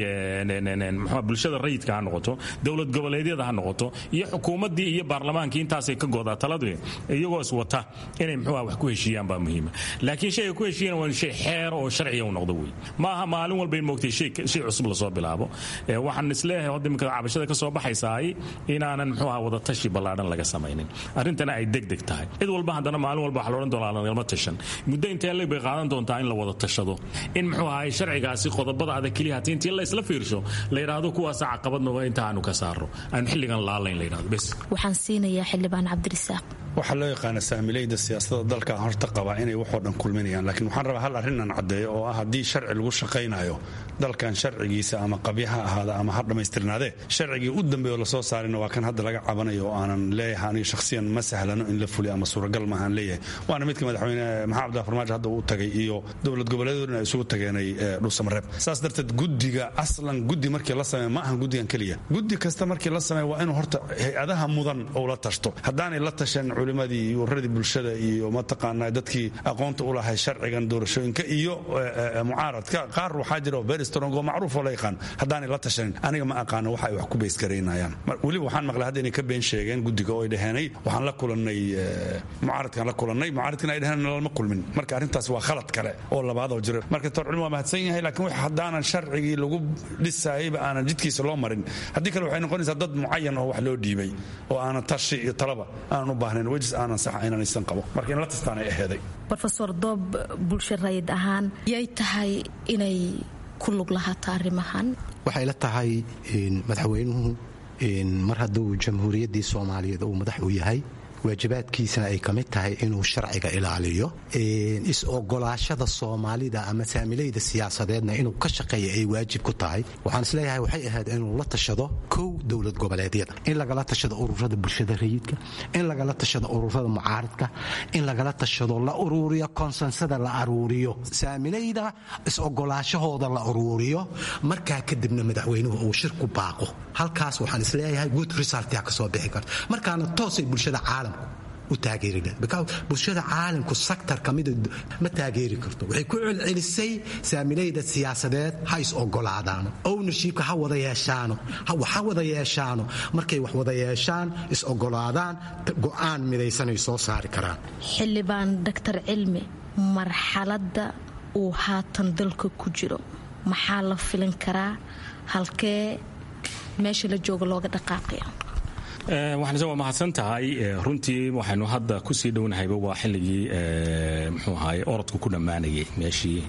mxuu bulshada rayidka ha noqoto dowlad goboleedyada ha noqoto iyo xukuumaddii iyo baarlamaankii intaasay ka goodaa taladu iyagoo iswata inay muxuu wax ku heshiiyaan baa muhiima laakiin shayga ku heshiiyana waa shay xeer oo sharciya u noqdo wey ma aha maalin walba in moogtay shay cusub lasoo bilaabo waxaan isleeyahay hadda imika cabashada ka soo baxaysaay inaanan muxuu aha wadatashi ballaadhan laga samaynin arrintana ay degdeg tahay cid walba haddana maalin walba waxa loodhan doonaa lagalma tashan muddo intee leg bay qaadan doontaa in la wada tashado in muxuu ahaay sharcigaasi qodobada adag keliya hatii intii la isla fiirsho la yidhaahdo kuwaasa caqabadnoga inta aanu ka saaro aanu xilligan laalayn la yidhahdo bes waxaan siinayaa xildhibaan cabdirisaaq waxaa loo yaqaana saamilayda siyaasada dalka horta qabaa inay waxoo dhan kulminayaan laakiin waxaan rabaa hal arrinaan caddeeyo oo ah haddii sharci lagu shaqaynayo dalkan sharcigiisa ama qabya ha ahaada ama ha dhammaystirnaadee sharcigii u dambeeyo lasoo saarina waa kan hadda laga cabanayo oo aanan leeyahay aniga shakhsiyan ma sahlano in la fuliyo ama suuragal maahaan leeyahay waana midka madaxweyne maxamed abdullah farmaajo hadda uu tagay iyo dowlad goboleedoodna ay isugu tageenay dhuusamareeb saas darteed guddiga aslan guddi markii la sameeya ma ahan guddigan keliya guddi kasta markii la sameeya waa inuu horta hay-adaha mudan ou la tashto haddaanay la tashan culimadii iyo ururadii bulshada iyo mataqaanaa dadkii aqoonta u lahay sharcigan doorashooyinka iyo mucaaradka qaar waxaa jira very strong oo macruuf oo la yaqaan haddaanay la tashanin aniga ma aqaano waxa ay wax ku beysgaraynayaan weliba waxaan maqlay hadda inay ka been sheegeen guddiga oo ay dhaheenay waxaan la kulannay mucaaradkaan la kulannay mucaaradkina ay dhaheen lama kulmin marka arrintaas waa khalad kale oo labaad oo jira marka tor culmi waa mahadsan yahay laakiin wax haddaanan sharcigii lagu dhisaayayba aanan jidkiisa loo marin haddii kale waxay noqonaysaa dad mucayan oo wax loo dhiibay oo aanan tashi iyo talaba aanan u baahnayn wejis aanan sax inanaysan qabo marka in la tastaanay aheeday rofeor doob bulsho rayid ahaan yay tahay inay ku lug lahaato arrimahan waxay la tahay madaxweynuhu mar hadduu jamhuuriyaddii soomaaliyeed uu madax u yahay waajibaadkiisana ay ka mid tahay inuu sharciga ilaaliyo is-ogolaashada soomaalida ama saamilayda siyaasadeedna inuu ka shaqeeya ay waajib ku tahay waxaan isleeyahay waxay ahayd inuu la tashado kow dowlad goboleedyada in lagala tashado ururada bulshada rayidka in lagala tashado ururada mucaaradka in lagala tashado la uruuriyo konsensada la aruuriyo saamilayda is-ogolaashahooda la uruuriyo markaa kadibna madaxweynuhu uu shir ku baaqo halkaas waxaan isleeyahay good resultia ka soo bixi karta markaana toosay bulshada caalamku u taageeri bulshada caalamku saktar kamida ma taageeri karto waxay ku celcelisay saamilayda siyaasadeed ha is ogolaadaano ownershipka ha wada yeeshaano ha wada yeeshaano markay wax wada yeeshaan is ogolaadaan go'aan midaysanay soo saari karaan xildhibaan doctor cilmi marxaladda uu haatan dalka ku jiro maxaa la filin karaa halkee meesha la jooga looga dhaqaaqaya waxaanse waa mahadsan tahay runtii waxaynu hadda kusii dhownahayba waa xilligii muxuu ahaay orodku ku dhammaanayay meeshii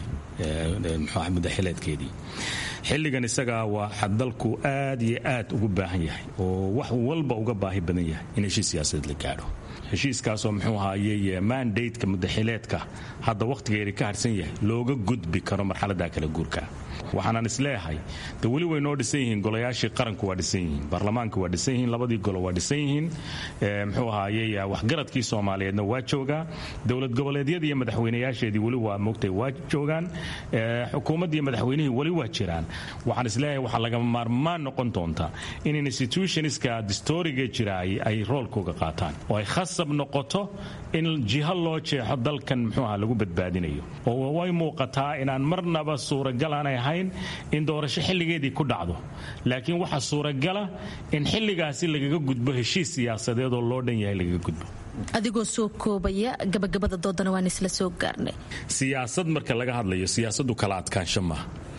muxuu muddo xileedkeedii xilligan isaga waa dalku aad iyo aad ugu baahan yahay oo wax walba uga baahi badan yahay in heshiis siyaasadeed la gaadho heshiiskaasoo muxuu ahaayey mandateka muddaxileedka hadda wakhtigeedi ka harsan yahay looga gudbi karo marxaladda kala guurka waxaanan isleeyahay de weli way noo dhisan yihiin golayaashii qaranku waa dhisan yihiin baarlamaanka waa dhisan yihiin labadii golo waa dhisan yihiin muxuu ahaayey waxgaradkii soomaaliyeedna waa joogaa dowlad goboleedyadii iyo madaxweynayaasheedii weli waa moogtay waa joogaan xukuumaddii madaxweynihii weli waa jiraan waxaan isleeyahay waxaa lagama maarmaan noqon doonta in institutionska distoriga jira ay roolkooga qaataan oo ay khasab noqoto in jiho loo jeexo dalkan muxuu aha lagu badbaadinayo oo way muuqataa inaan marnaba suuragal aanay ahayn in doorasho xilligeedii ku dhacdo laakiin waxaa suuragala in xilligaasi lagaga gudbo heshiis siyaasadeed oo loo dhan yahay lagaga gudbo adigoo soo koobaya gabagabada doodana waan isla soo gaarnay siyaasad marka laga hadlayo siyaasadu kala adkaansho maaha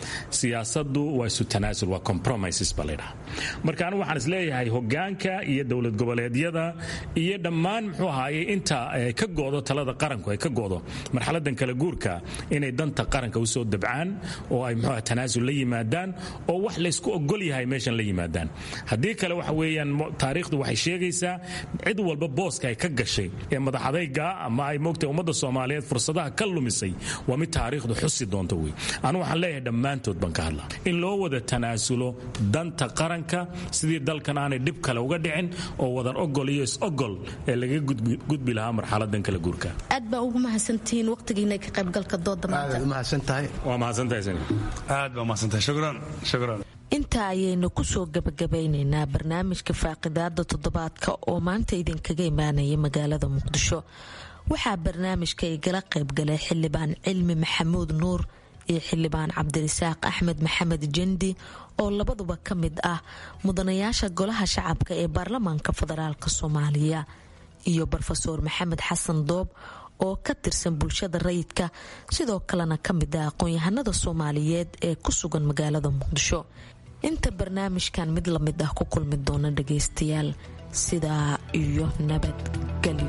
siyaasadu waa isu tanaasul waa compromises ba laydhaha marka anigu waxaan isleeyahay hogaanka iyo dowlad goboleedyada iyo dhammaan muxuu ahaaye inta ka go'do talada qaranku ay ka go'do marxaladan kala guurka inay danta qaranka usoo dabcaan oo ay muxuu tanaasul la yimaadaan oo wax laysku ogol yahay meeshan la yimaadaan haddii kale waxa weeyaan taariikhdu waxay sheegaysaa cid walba booska ay ka gashay ee madaxadayga ama ay moogtay ummadda soomaaliyeed fursadaha ka lumisay waa mid taariikhdu xusi doonto wey anu waxaan leeyahay dhammaantood baan ka hadlaa in loo wada tanaasulo danta qaranka sidii dalkan aanay dhib kale uga dhicin oo wadan ogol iyo is-ogol ee laga gudbi lahaa marxaladan kala guurka aad baa ugu mahadsantihiin waqtigiina ka qaybgalka dooda maanta mahadsantahay waa mahadsantahay aad baa mahadsantahay shukran shukran intaa ayaynu kusoo gabagabeynaynaa barnaamijka faaqidaada toddobaadka oo maanta idinkaga imaanaya magaalada muqdisho waxaa barnaamijka igala qaybgalay xildhibaan cilmi maxamuud nuur iyo xildhibaan cabdirasaaq axmed maxamed jendi oo labaduba ka mid ah mudanayaasha golaha shacabka ee baarlamaanka federaalk soomaaliya iyo rofeor maxamed xasan doob oo ka tirsan bulshada rayidka sidoo kalena ka mid ah aqoon-yahanada soomaaliyeed ee ku sugan magaalada muqdisho inta barnaamijkan mid lamid ah ku kulmi doona dhagaystayaal sidaa iyo nabadgelyo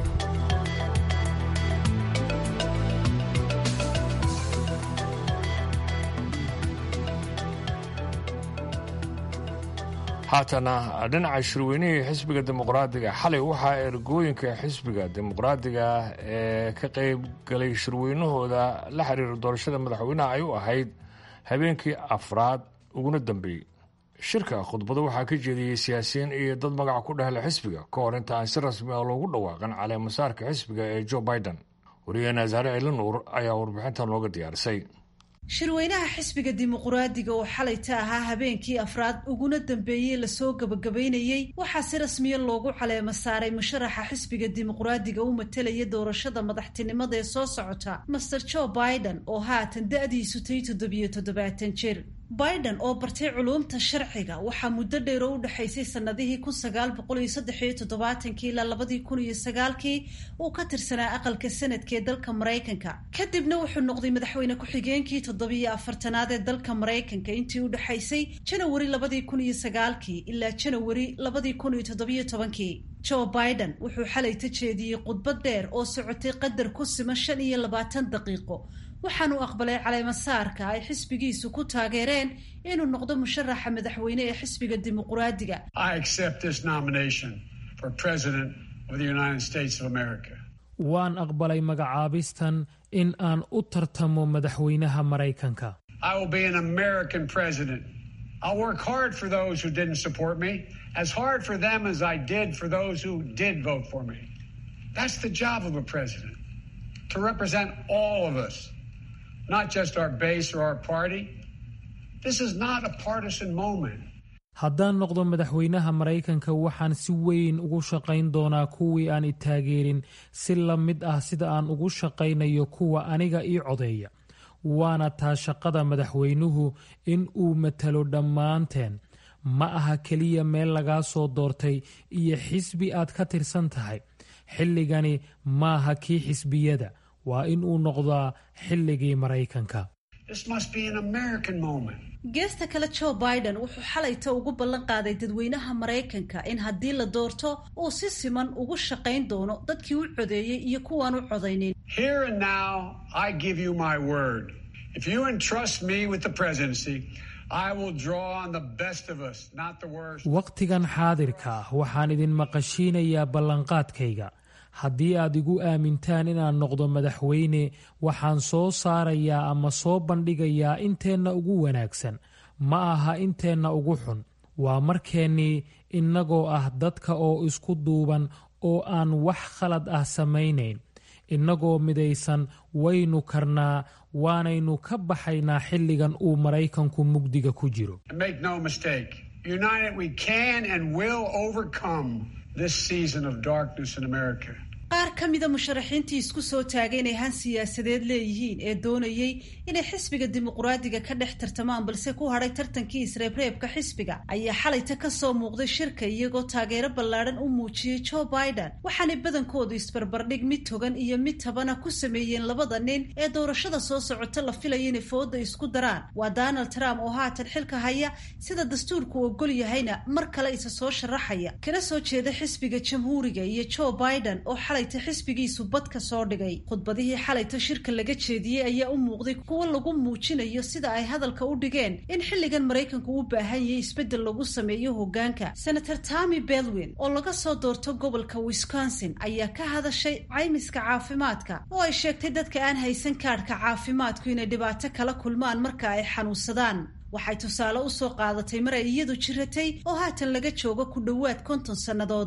haatana dhinaca shirweynihii xisbiga dimuqraadiga xalay waxaa ergooyinka xisbiga dimuqraadiga ee ka qayb galay shirweynahooda la xiriira doorashada madaxweynaha ay u ahayd habeenkii afraad uguna dambeeyey shirka khudbado waxaa ka jeediyey siyaasiyiin iyo dad magaca ku dhehla xisbiga ka hor inta aan si rasmi ah loogu dhawaaqan caleemasaarka xisbiga ee joe biden wariyaheena asaare elinuur ayaa warbixintan looga diyaarisay shirweynaha xisbiga dimuquraadiga oo xalayta ahaa habeenkii afraad uguna dambeeyey lasoo gabagabaynayey waxaa si rasmiya loogu caleema saaray musharaxa xisbiga dimuquraadiga u matelaya doorashada madaxtinimada ee soo socota master joe biden oo haatan da-diisu tay toddobiyo toddobaatan jir biden oo bartay culuumta sharciga waxaa muddo dheer oo u dhexaysay sanadihii kun sagaal boqol iyo saddex iyo toddobaatankii ilaa labadii kun iyo sagaalkii uu ka tirsanaa aqalka sanadka ee dalka maraykanka kadibna wuxuu noqday madaxweyne ku-xigeenkii toddobiyo afartanaad ee dalka maraykanka intii u dhexaysay janawari labadii kun iyo sagaalkii ilaa janawari labadii kun iyo toddobiyo tobankii joe biden wuxuu xalay ta jeediyey khudbad dheer oo socotay qadar ku siman shan iyo labaatan daqiiqo waxaanu aqbalay caleemasaarka ay xisbigiisu ku taageereen inuu noqdo musharaxa madaxweyne ee xisbiga dimuquraadiga waan aqbalay magacaabistan in aan u tartamo madaxweynaha maraykanka as hard for them as I did for those who did vote for me. That's the job of a president, to represent all of us, not just our base or our party. This is not a partisan moment. haddaan noqdo madaxweynaha maraykanka waxaan si weyn ugu shaqayn doonaa kuwii aan i taageerin si la mid ah sida aan ugu shaqaynayo kuwa aniga ii codeeya waana taa shaqada madaxweynuhu in uu matalo dhammaanteen ma aha keliya meel lagaa soo doortay iyo xisbi aad ka tirsan tahay xilligani maaha kii xisbiyada waa in uu noqdaa xilligii maraykanka geesta kale joe biden wuxuu xalayta ugu ballan qaaday dadweynaha maraykanka in haddii la doorto uu si siman ugu shaqayn doono dadkii u codeeyey iyo kuwaan u codaynin wakhtigan xaadirka ah waxaan idin maqashiinayaa ballanqaadkayga haddii aad igu aamintaan inaan noqdo madaxweyne waxaan soo saarayaa ama soo bandhigayaa inteenna ugu wanaagsan ma aha inteenna ugu xun waa markeennii innagoo ah dadka oo isku duuban oo aan wax khalad ah samaynayn innagoo midaysan waynu karnaa waanaynu ka baxaynaa xilligan uu maraykanku mugdiga ku jiro qaar ka mida musharaxiintii isku soo taagay inay han siyaasadeed leeyihiin ee doonayey inay xisbiga dimuqraadiga ka dhex tartamaan balse ku hadhay tartankii isreebreebka xisbiga ayaa xalayta ka soo muuqday shirka iyagoo taageero ballaadhan u muujiyey joe biden waxaanay badankoodu isbarbardhig mid togan iyo mid tabana ku sameeyeen labada nin ee doorashada soo socota la filaya inay fooda isku daraan waa donald trump oo haatan xilka haya sida dastuurku ogol yahayna mar kale isa soo sharaxaya kana soo jeeda xisbiga jamhuuriga iyo joe biden oo xalayta xisbigiisu bad ka soo dhigay khudbadihii xalayta shirka laga jeediyey ayaa u muuqday kuwo lagu muujinayo sida ay hadalka u dhigeen in xilligan maraykanku u baahan yahay isbeddel lagu sameeyo hogaanka senator tommy bedwin oo laga soo doorto gobolka wisconsin ayaa ka hadashay caymiska caafimaadka oo ay sheegtay dadka aan haysan kaadhka caafimaadku inay dhibaato kala kulmaan marka ay xanuunsadaan waxay tusaale u soo qaadatay mar ay iyadu jiratay oo haatan laga joogo ku dhowaad konton sannadood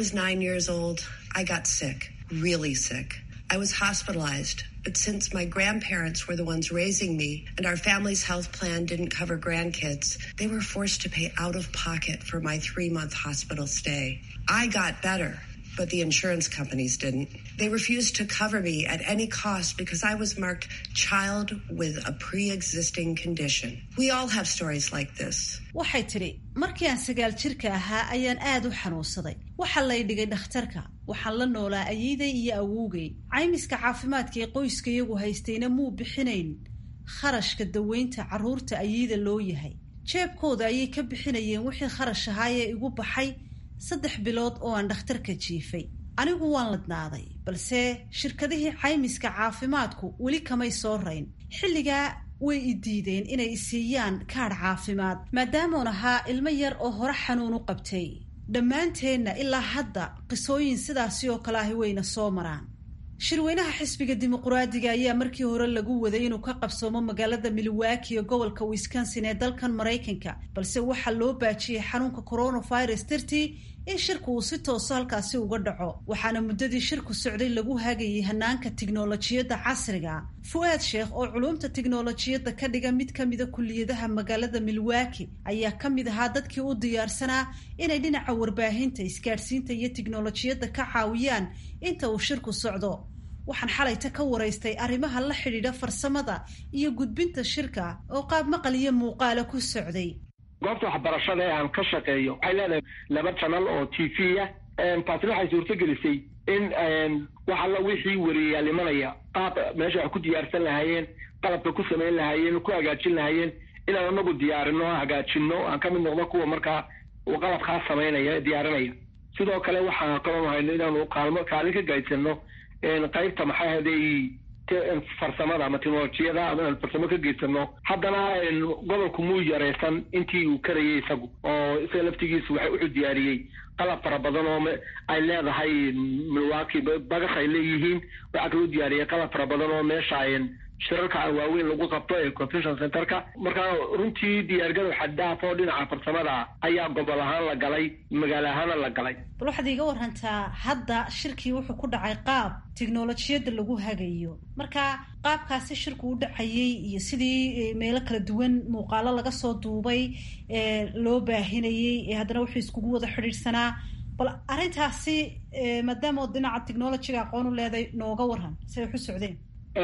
I was hospitalized, but since my grandparents were the ones raising me and our family's health plan didn't cover grandkids, they were forced to pay out of pocket for my three month hospital stay. I got better, but the insurance companies didn't. They refused to cover me at any cost because I was marked child with a pre existing condition. We all have stories like this. waxay tidhi markii aan sagaal jirka ahaa ayaan aad u xanuunsaday waxaa lay dhigay dhakhtarka waxaan la noolaa ayeeday iyo awowgay caymiska caafimaadka ee qoyska iyagu haystayna muu bixinayn kharashka daweynta carruurta ayeeda loo yahay jeebkooda ayay ka bixinayeen wixii kharash ahaa ee igu baxay saddex bilood oo aan dhakhtarka jiifay anigu waan ladnaaday balse shirkadihii caymiska caafimaadku weli kamay soo rayn xilligaa way i diideen inay isiiyaan kaadh caafimaad maadaamuun ahaa ilmo yar oo hore xanuun u qabtay dhammaanteenna ilaa hadda qisooyin sidaasi oo kale ahi wayna soo maraan shirweynaha xisbiga dimuquraadiga ayaa markii hore lagu waday inuu ka qabsoomo magaalada milwaaki ee gobolka wisconsin ee dalkan maraykanka balse waxaa loo baajiyey xanuunka coronavirus dartii in shirku uu si tooso halkaasi uga dhaco waxaana muddadii shirku socday lagu hagayay hanaanka tiknolojiyadda casriga fu-aad sheekh oo culumta tiknolojiyadda ka dhiga mid ka mida kuliyadaha magaalada milwaaki ayaa ka mid ahaa dadkii u diyaarsanaa inay dhinaca warbaahinta isgaadhsiinta iyo tiknolojiyadda ka caawiyaan inta uu shirku socdo waxaan xalayta ka waraystay arrimaha la xidhiidha farsamada iyo gudbinta shirka oo qaab maqal iyo muuqaala ku socday goobta waxbarashada ee aan ka shaqeeyo waxay leedahay laba janal oo t v ah taasina waxay suurto gelisay in wax alla wixii wariyayaal imanaya qaab meesha wax ku diyaarsan lahaayeen qalabka ku samayn lahaayeen ku hagaajin lahaayeen inaan anagu diyaarino hagaajino aan ka mid noqdo kuwa markaa qalabkaa samaynaya diyaarinaya sidoo kale waxaan kaloo hayno inaanu kaalmo kaalin ka gaadsano qaybta maxaa haday farsamada ama teknolojiyada ama farsamo ka geysano haddana gobolku muu yaraysan intii uu karayay isagu oo isaga laftigiisu waxa wuxuu diyaariyey qalab fara badan oo ay leedahay milwaaki bagas ay leeyihiin waxaa kaloo diyaariyey qalab fara badan oo meesha shirarka waaweyn lagu qabto ee convention centerka marka runtii diyaargarow xaddaaf oo dhinaca farsamada ayaa gobol ahaan la galay magaalo ahaana la galay bal waxaad iiga warantaa hadda shirkii wuxuu ku dhacay qaab tiknolojiyadda lagu hagayo marka qaabkaasi shirku u dhacayay iyo sidii meelo kala duwan muuqaalo laga soo duubay ee loo baahinayey ee haddana wuxuu iskugu wada xidhiidhsanaa bal arrintaasi maadaama oo dhinaca technolojiga aqoon u leeday nooga waran si ay waxu socdeen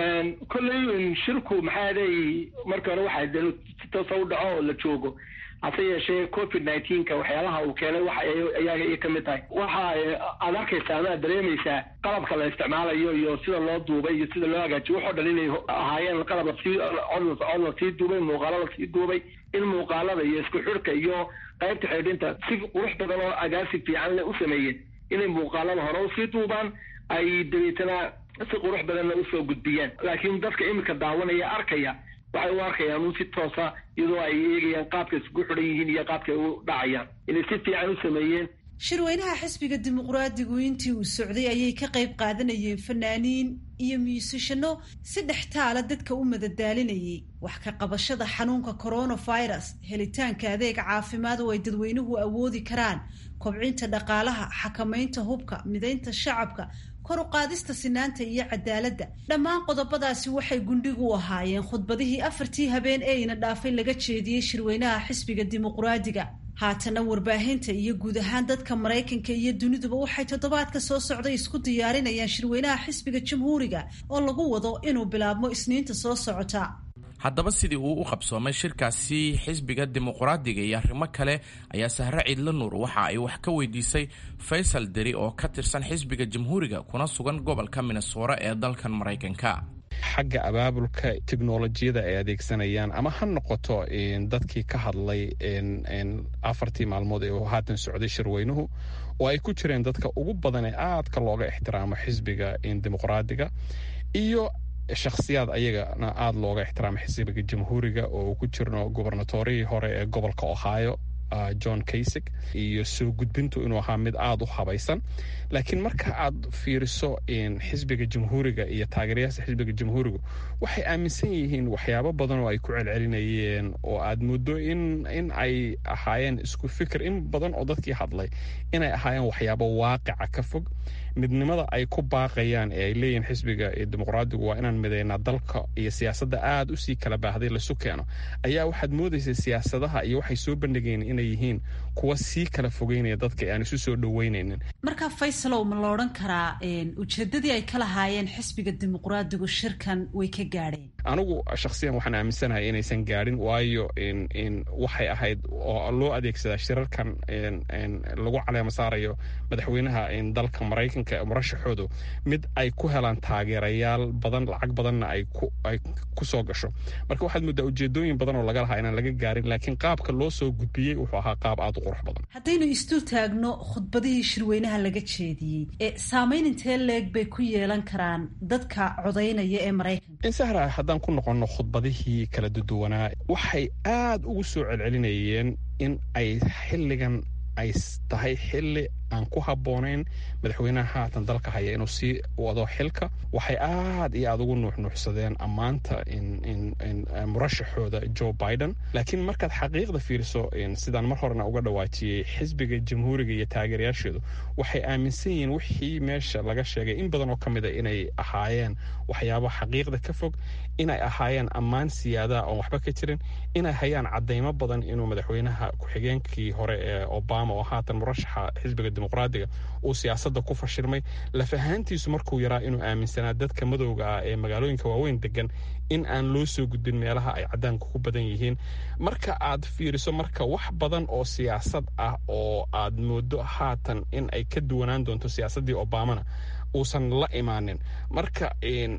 kolley shirku maxaa day marka hore waxaa de si toosa u dhaco oo la joogo hase yeeshee covid nineteenka waxyaalaha uu keenay wax ayaga ay kamid tahay waxa aad arkaysaa ama aad dareemaysaa qalabka la isticmaalayo iyo sida loo duubay iyo sida loo hagaajiyo waxoo dhan inay ahaayeen qalab lasii cod lasii duubay muuqaalo lasii duubay in muuqaalada iyo isku xidhka iyo qaybta xidhinta si qurux badan oo agaasi fiican le u sameeyeen inay muuqaalada hore usii duubaan ay dabeetana si qurux badanna usoo gudbiyaan laakiin dadka iminka daawanaya arkaya waxay u arkayaan un si toosa iyadoo ay eegayaan qaabka isugu xidhan yihiin iyo qaabka ay u dhacayaan inay si fiican u sameeyeen shirweynaha xisbiga dimuqraadigu intii uu socday ayay ka qayb qaadanayeen fanaaniin iyo muusishano si dhextaala dadka u madadaalinayay wax ka qabashada xanuunka coronavirus helitaanka adeeg caafimaad oo ay dadweynuhu awoodi karaan kobcinta dhaqaalaha xakamaynta hubka midaynta shacabka kor u qaadista sinaanta iyo cadaaladda dhammaan qodobadaasi waxay gundhigu u ahaayeen khudbadihii afartii habeen ee ina dhaafay laga jeediyey shirweynaha xisbiga dimuqraadiga haatana warbaahinta iyo guud ahaan dadka maraykanka iyo duniduba waxay toddobaadka soo socday isku diyaarinayaan shirweynaha xisbiga jamhuuriga oo lagu wado inuu bilaabmo isniinta soo socota haddaba sidii uu u qabsoomay shirkaasi xisbiga dimuqraadiga iyo arrimo kale ayaa sahre ciidla nuur waxa ay wax ka weydiisay faysal deri oo ka tirsan xisbiga jamhuuriga kuna sugan gobolka minnesora ee dalkan maraykanka xagga abaabulka teknolojiyada ay adeegsanayaan ama ha noqoto dadkii ka hadlay afartii maalmood ee uu haatan socday shirweynuhu oo ay ku jireen dadka ugu badan ee aadka looga ixtiraamo xisbiga dimuqraadiga iyo shakhsiyaad ayagana aada looga ixtiraamo xisbiga jamhuuriga oo uu ku jirno gubernatorihii hore ee gobolka ohio john kaysig iyo soo gudbintu inuu ahaa mid aada u habaysan laakiin marka aad fiiriso xisbiga jamhuuriga iyo taageerayaasha xisbiga jamhuurigu waxay aaminsan yihiin waxyaabo badan oo ay ku celcelinayeen oo aad muddo in in ay ahaayeen isku fikir in badan oo dadkii hadlay inay ahaayeen waxyaabo waaqica ka fog midnimada ay ku baaqayaan ee ay leeyihiin xisbiga dimuqraadigu waa inaan midaynaa dalka iyo siyaasadda aada usii kala baahday lasu keeno ayaa waxaad moodaysa siyaasadaha iyo waxay soo bandhigeen inay yihiin kuwa sii kala fogeynaya dadka aan isu soo dhaweynaynin marka faysalow ma la odhan karaa ujeedadii ay ka lahaayeen xisbiga dimuqraadigu shirkan way ka gaadheen anigu shakhsiyan waxaan aaminsanahay inaysan gaadhin waayo waxay ahayd oo loo adeegsadaa shirarkan lagu caleema saarayo madaxweynaha dalka maraykanka murashaxoodu mid ay ku helaan taageerayaal badan lacag badanna ay ku soo gasho marka waxaad moodaa ujeedooyin badan oo laga lahaa inaan laga gaarin laakiin qaabka loo soo gudbiyey wuxuu ahaa qaab aada u qurux badan haddaynu isdul taagno khudbadihii shirweynaha laga jeediyey ee saamayn intee leeg bay ku yeelan karaan dadka codaynaya ee maraykanka insahra haddaan ku noqonno khudbadihii kala duduwanaa waxay aada ugu soo celcelinayeen in ay xilligan ay tahay xilli aan ku habboonayn madaxweynaha haatan dalka haya inuu sii wado xilka waxay aad iyo aada ugu nuuxnuuxsadeen ammaanta murashaxooda joe biden laakiin markaad xaqiiqda fiiriso sidaan mar horena uga dhawaajiyey xisbiga jamhuuriga iyo taageerayaasheedu waxay aaminsan yihiin wixii meesha laga sheegay in badan oo ka mid a inay ahaayeen waxyaabo xaqiiqda ka fog inay ahaayeen ammaan siyaadaha oon waxba ka jirin inay hayaan cadaymo badan inuu madaxweynaha ku-xigeenkii hore ee obama oo haatan murashaxa xisbiga dimuqraadiga uu siyaasadda ku fashilmay lafahaantiisu markuu yaraa inuu aaminsanaa dadka madowga ah ee magaalooyinka waaweyn degan in aan loo soo gudbin meelaha ay caddaanku ku badan yihiin marka aad fiiriso marka wax badan oo siyaasad ah oo aad moodo haatan in ay ka duwanaan doonto siyaasaddii obamana uusan la imaanin marka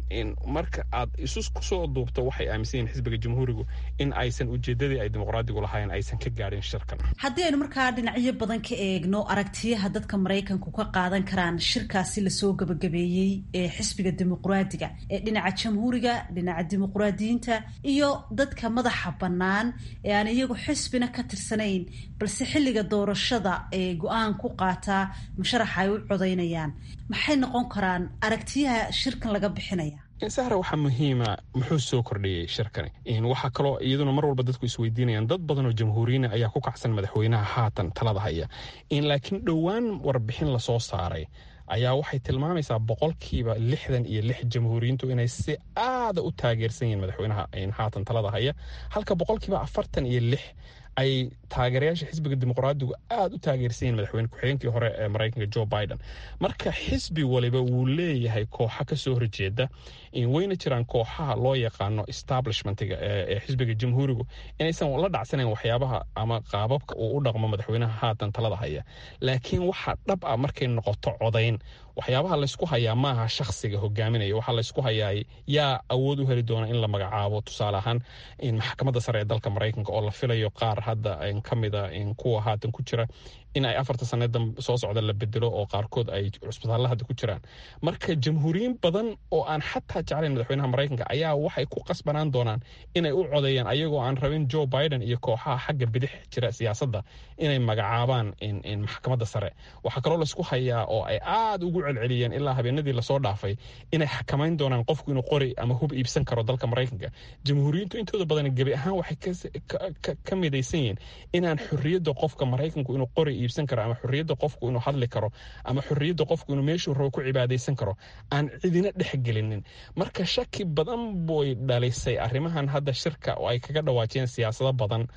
marka aad isu kusoo duubto waxay aaminsan yihin xisbiga jamhuurigu in aysan ujeedadii ay dimuqraadigu lahayn aysan ka gaadhin shirkan haddii aynu markaa dhinacyo badan ka eegno aragtiyaha dadka maraykanku ka qaadan karaan shirkaasi lasoo gabagabeeyey ee xisbiga dimuqraadiga ee dhinaca jamhuuriga dhinaca dimuqraadiyiinta iyo dadka madaxa bannaan ee aan iyagu xisbina ka tirsanayn balse xilliga doorashada ee go-aan ku qaataa musharaxa ay u codaynayaan maxay noqon karaan aragtiyaha shirkan laga bixinaya sahra waxaa muhiima muxuu soo kordhiyey shirkani waxaa kaloo iyaduna mar walba dadku isweydiinayaan dad badan oo jamhuuriyiina ayaa ku kacsan madaxweynaha haatan talada haya laakiin dhowaan warbixin lasoo saaray ayaa waxay tilmaamaysaa boqolkiiba lixdan iyo lix jamhuuriyiintu inay si aada u taageersan yihiin madaxweynaha haatan talada haya halka boqolkiiba afartan iyo lix ay taageerayaasha xisbiga dimuqraadigu aada u taageersan yihin madaxweyne ku-xigeenkii hore ee maraykanka joe biden marka xisbi waliba wuu leeyahay kooxa ka soo horjeeda wayna jiraan kooxaha loo yaqaano establishmentiga ee xisbiga jamhuurigu inaysan la dhacsanayn waxyaabaha ama qaababka uu u dhaqmo madaxweynaha haatan talada haya laakiin waxaa dhab ah markay noqoto codayn waxyaabaha laysku hayaa maaha shakhsiga hogaaminaya waxaa laysku hayaa yaa awood u heli doona in la magacaabo tusaale ahaan maxkamadda sare ee dalka maraykanka oo la filayo qaar hadda ka mida kuwa haatan ku jira in ay afarta sanada soo socda la bedelo oo qaarkood ay cusbitaalla hadda ku jiraan marka jamhuuriyiin badan oo aan xataa jeclayn madaxweynaha maraykanka ayaa waxay ku qasbanaan doonaan inay u codeeyaan ayagoo aan rabin joe biden iyo kooxaha xagga bidix jira siyaasadda inay magacaabaan maxkamadda sare waxaa kaloo laysku hayaa oo ay aada ugu celceliyeen ilaa habeenadii lasoo dhaafay inay xakamayn doonaan qofku inuu qori ama hub iibsan karo dalka maraykanka jamhuuriyiintu intooda badan gebi ahaan waxay ka midaysan yihiin inaan xorriyadda qofka maraykanku inuu qori iibsan karo ama xorriyadda qofku inuu hadli karo ama xorriyadda qofku inuu meeshuu rabo ku cibaadaysan karo aan cidina dhex gelinin marka shaki badan boy dhalisay arrimahan hadda shirka oo ay kaga dhawaajiyeen siyaasado badan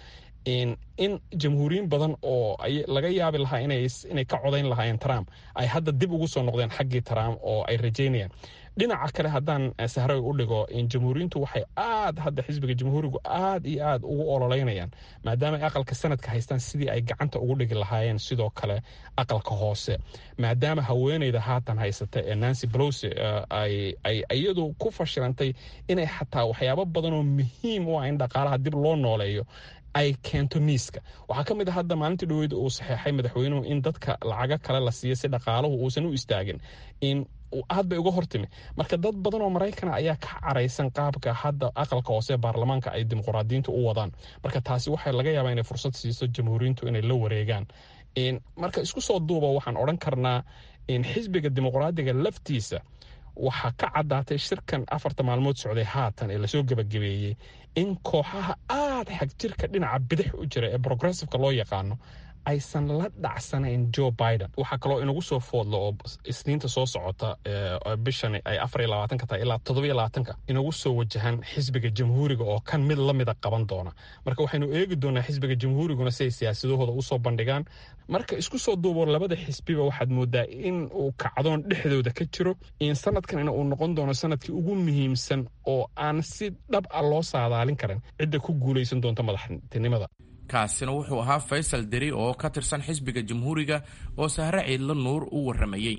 in jamhuuriyin badan oo laga yaabi lahaa inay ka codayn lahaayeen trump ay hadda dib ugu soo noqdeen xaggii trump oo ay rajaynayaan dhinaca kale haddaan sahray u dhigo jamhuuriyintu waxay aad hadda xisbiga jamhuurigu aad iyo aad ugu ololeynayaan maadaama ay aqalka sanadka haystaan sidii ay gacanta ugu dhigi lahaayeen sidoo kale aqalka hoose maadaama haweeneyda haatan haysata ee nancy pelosi ay iyadu ku fashilantay inay xataa waxyaabo badan oo muhiim u ah in dhaqaalaha dib loo nooleeyo ay keento miiska waxaa ka mid a hadda maalintii dhaweyd uu saxeexay madaxweynuhu in dadka lacago kale la siiyo si dhaqaaluhu uusan u istaagin in aad bay uga hortimi marka dad badan oo maraykana ayaa ka caraysan qaabka hadda aqalka hoose ee baarlamaanka ay dimuqraadiyiintu u wadaan marka taasi waxay laga yaabaa inay fursad siiso jamhuuriyiintu inay la wareegaan marka isku soo duuba waxaan odhan karnaa xisbiga dimuqraadiga laftiisa waxaa ka caddaatay shirkan afarta maalmood socday haatan ee lasoo gebagabeeyey in kooxaha aad xagjirka dhinaca bidix u jira ee progressiveka loo yaqaano aysan la dhacsanayn joe biden waxaa kaloo inagu soo foodlo oo isniinta soo socota bishan ay afar iyo labaatanka tahay ilaa toddoba iyo labaatanka inagu soo wajahan xisbiga jamhuuriga oo kan mid la mida qaban doona marka waxaynu eegi doonaa xisbiga jamhuuriguna si ay siyaasadahooda usoo bandhigaan marka isku soo duubo labada xisbiba waxaad moodaa in uu kacdoon dhexdooda ka jiro in sanadkanina uu noqon doono sanadkii ugu muhiimsan oo aan si dhab a loo saadaalin karin cidda ku guulaysan doonta madaxtinimada kaasina wuxuu ahaa faysal deri oo ka tirsan xisbiga jamhuuriga oo sahre ciidla nuur u warramayey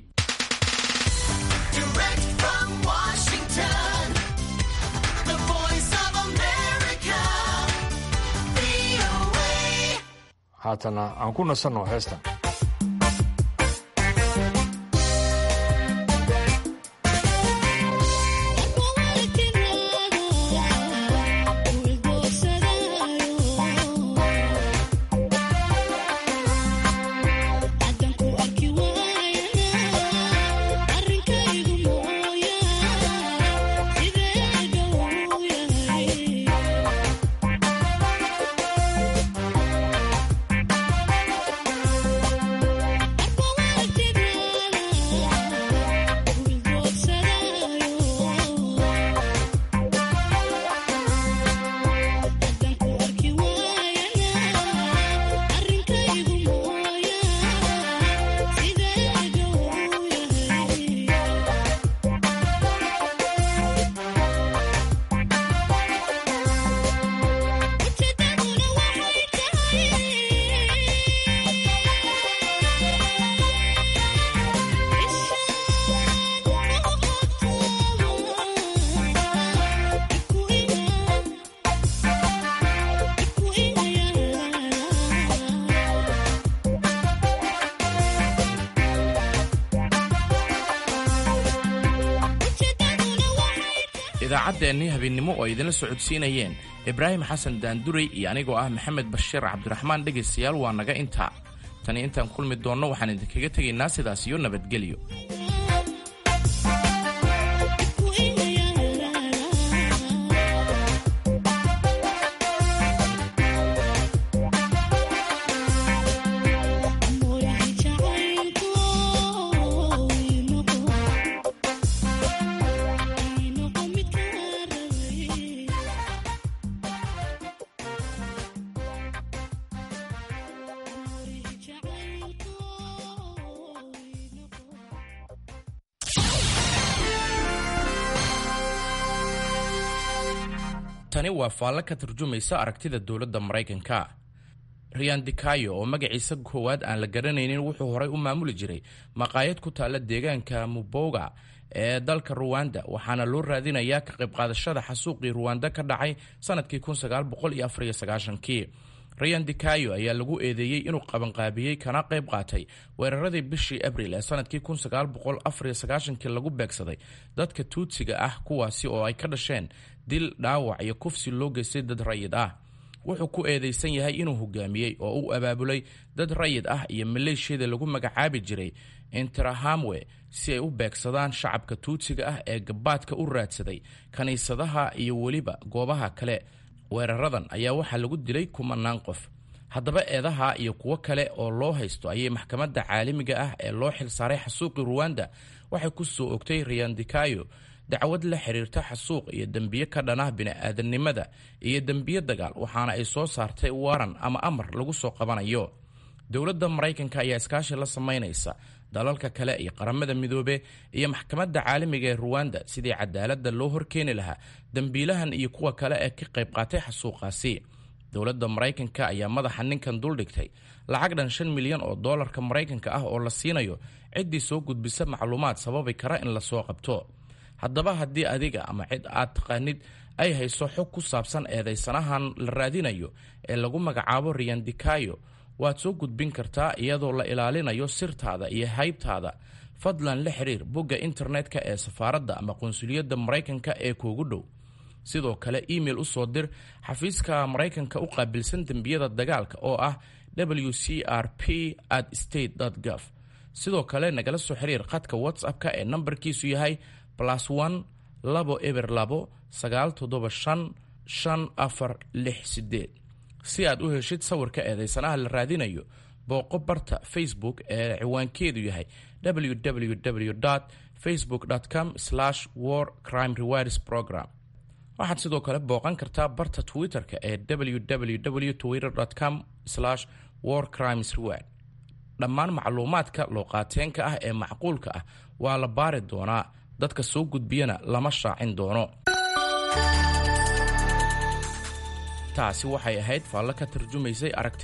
haatana aan ku nasanno heestan idaacaddeenii habeennimo oo ay idinla socodsiinayeen ibraahim xasan daanduray iyo anigoo ah maxamed bashiir cabdiraxmaan dhegaystayaal waa naga intaa tani intaan kulmi doonno waxaan idinkaga tegaynaa sidaas iyo nabadgelyo tani waa faallo ka turjumaysa aragtida dowladda maraykanka riyan dikayo oo magaciisa koowaad aan la garanaynin wuxuu horay u maamuli jiray maqaayad ku taalla deegaanka muboga ee dalka ruwanda waxaana loo raadinayaa ka qayb qaadashada xasuuqii ruwanda ka dhacay sanadkii kii riyan dikayo ayaa lagu eedeeyey inuu qabanqaabiyey kana qayb qaatay weeraradii bishii abril ee sanadkii kii lagu beegsaday dadka tuutsiga ah kuwaasi oo ay ka dhasheen dil dhaawac iyo kufsi loo geystay dad rayid ah wuxuu ku eedeysan yahay inuu hogaamiyey oo u abaabulay dad rayid ah iyo maleeshiyada lagu magacaabi jiray interahamwe si ay u beegsadaan shacabka tuutsiga ah ee gabaadka u raadsaday kiniisadaha iyo weliba goobaha kale weeraradan ayaa waxaa lagu dilay kumanaan qof haddaba eedaha iyo kuwo kale oo loo haysto ayay maxkamadda caalamiga ah ee loo xilsaaray xasuuqii ruwanda waxay ku soo ogtay riyandikayo dacwad la xiriirta xasuuq iyo dembiye ka dhanah bini'aadanimada iyo dembiye dagaal waxaana ay soo saartay waran ama amar lagu soo qabanayo dowladda maraykanka ayaa iskaashi la samaynaysa dalalka kale iyo qaramada midoobe iyo maxkamadda caalamiga ee ruwanda sidii cadaaladda loo horkeeni lahaa dembiilahan iyo kuwa kale ee ka qayb qaatay xasuuqaasi dowladda maraykanka ayaa madaxa ninkan duldhigtay lacag dhan shan milyan oo doolarka maraykanka ah oo la siinayo ciddii soo gudbisa macluumaad sababi kara in lasoo qabto haddaba haddii adiga ama cid aad taqaanid ay hayso xog ku saabsan eedaysanahan la raadinayo ee lagu magacaabo riyandikayo waad soo gudbin kartaa iyadoo la ilaalinayo sirtaada iyo haybtaada fadlan la xiriir bogga internetka ee safaaradda ama qunsuliyadda maraykanka ee kuugu dhow sidoo kale email u soo dir xafiiska maraykanka u qaabilsan dembiyada dagaalka oo ah w c r p at state gov sidoo kale nagala soo xiriir khadka whatsapp-ka ee nambarkiisu yahay plus one labo eber labo sagaal toddoba shan shan afar lix sideed si aad u heshid sawirka eedaysanaha la raadinayo booqo barta facebook ee ciwaankeedu yahay www facebook com war crime rewards program waxaad sidoo kale booqan kartaa barta twitter-ka ee www twitter com war crimes reward dhammaan macluumaadka looqaateenka ah ee macquulka ah waa la baari doonaa dadka soo gudbiyana lama shaacin doono taasi waxay ahayd faallo ka tarjumaysay aragti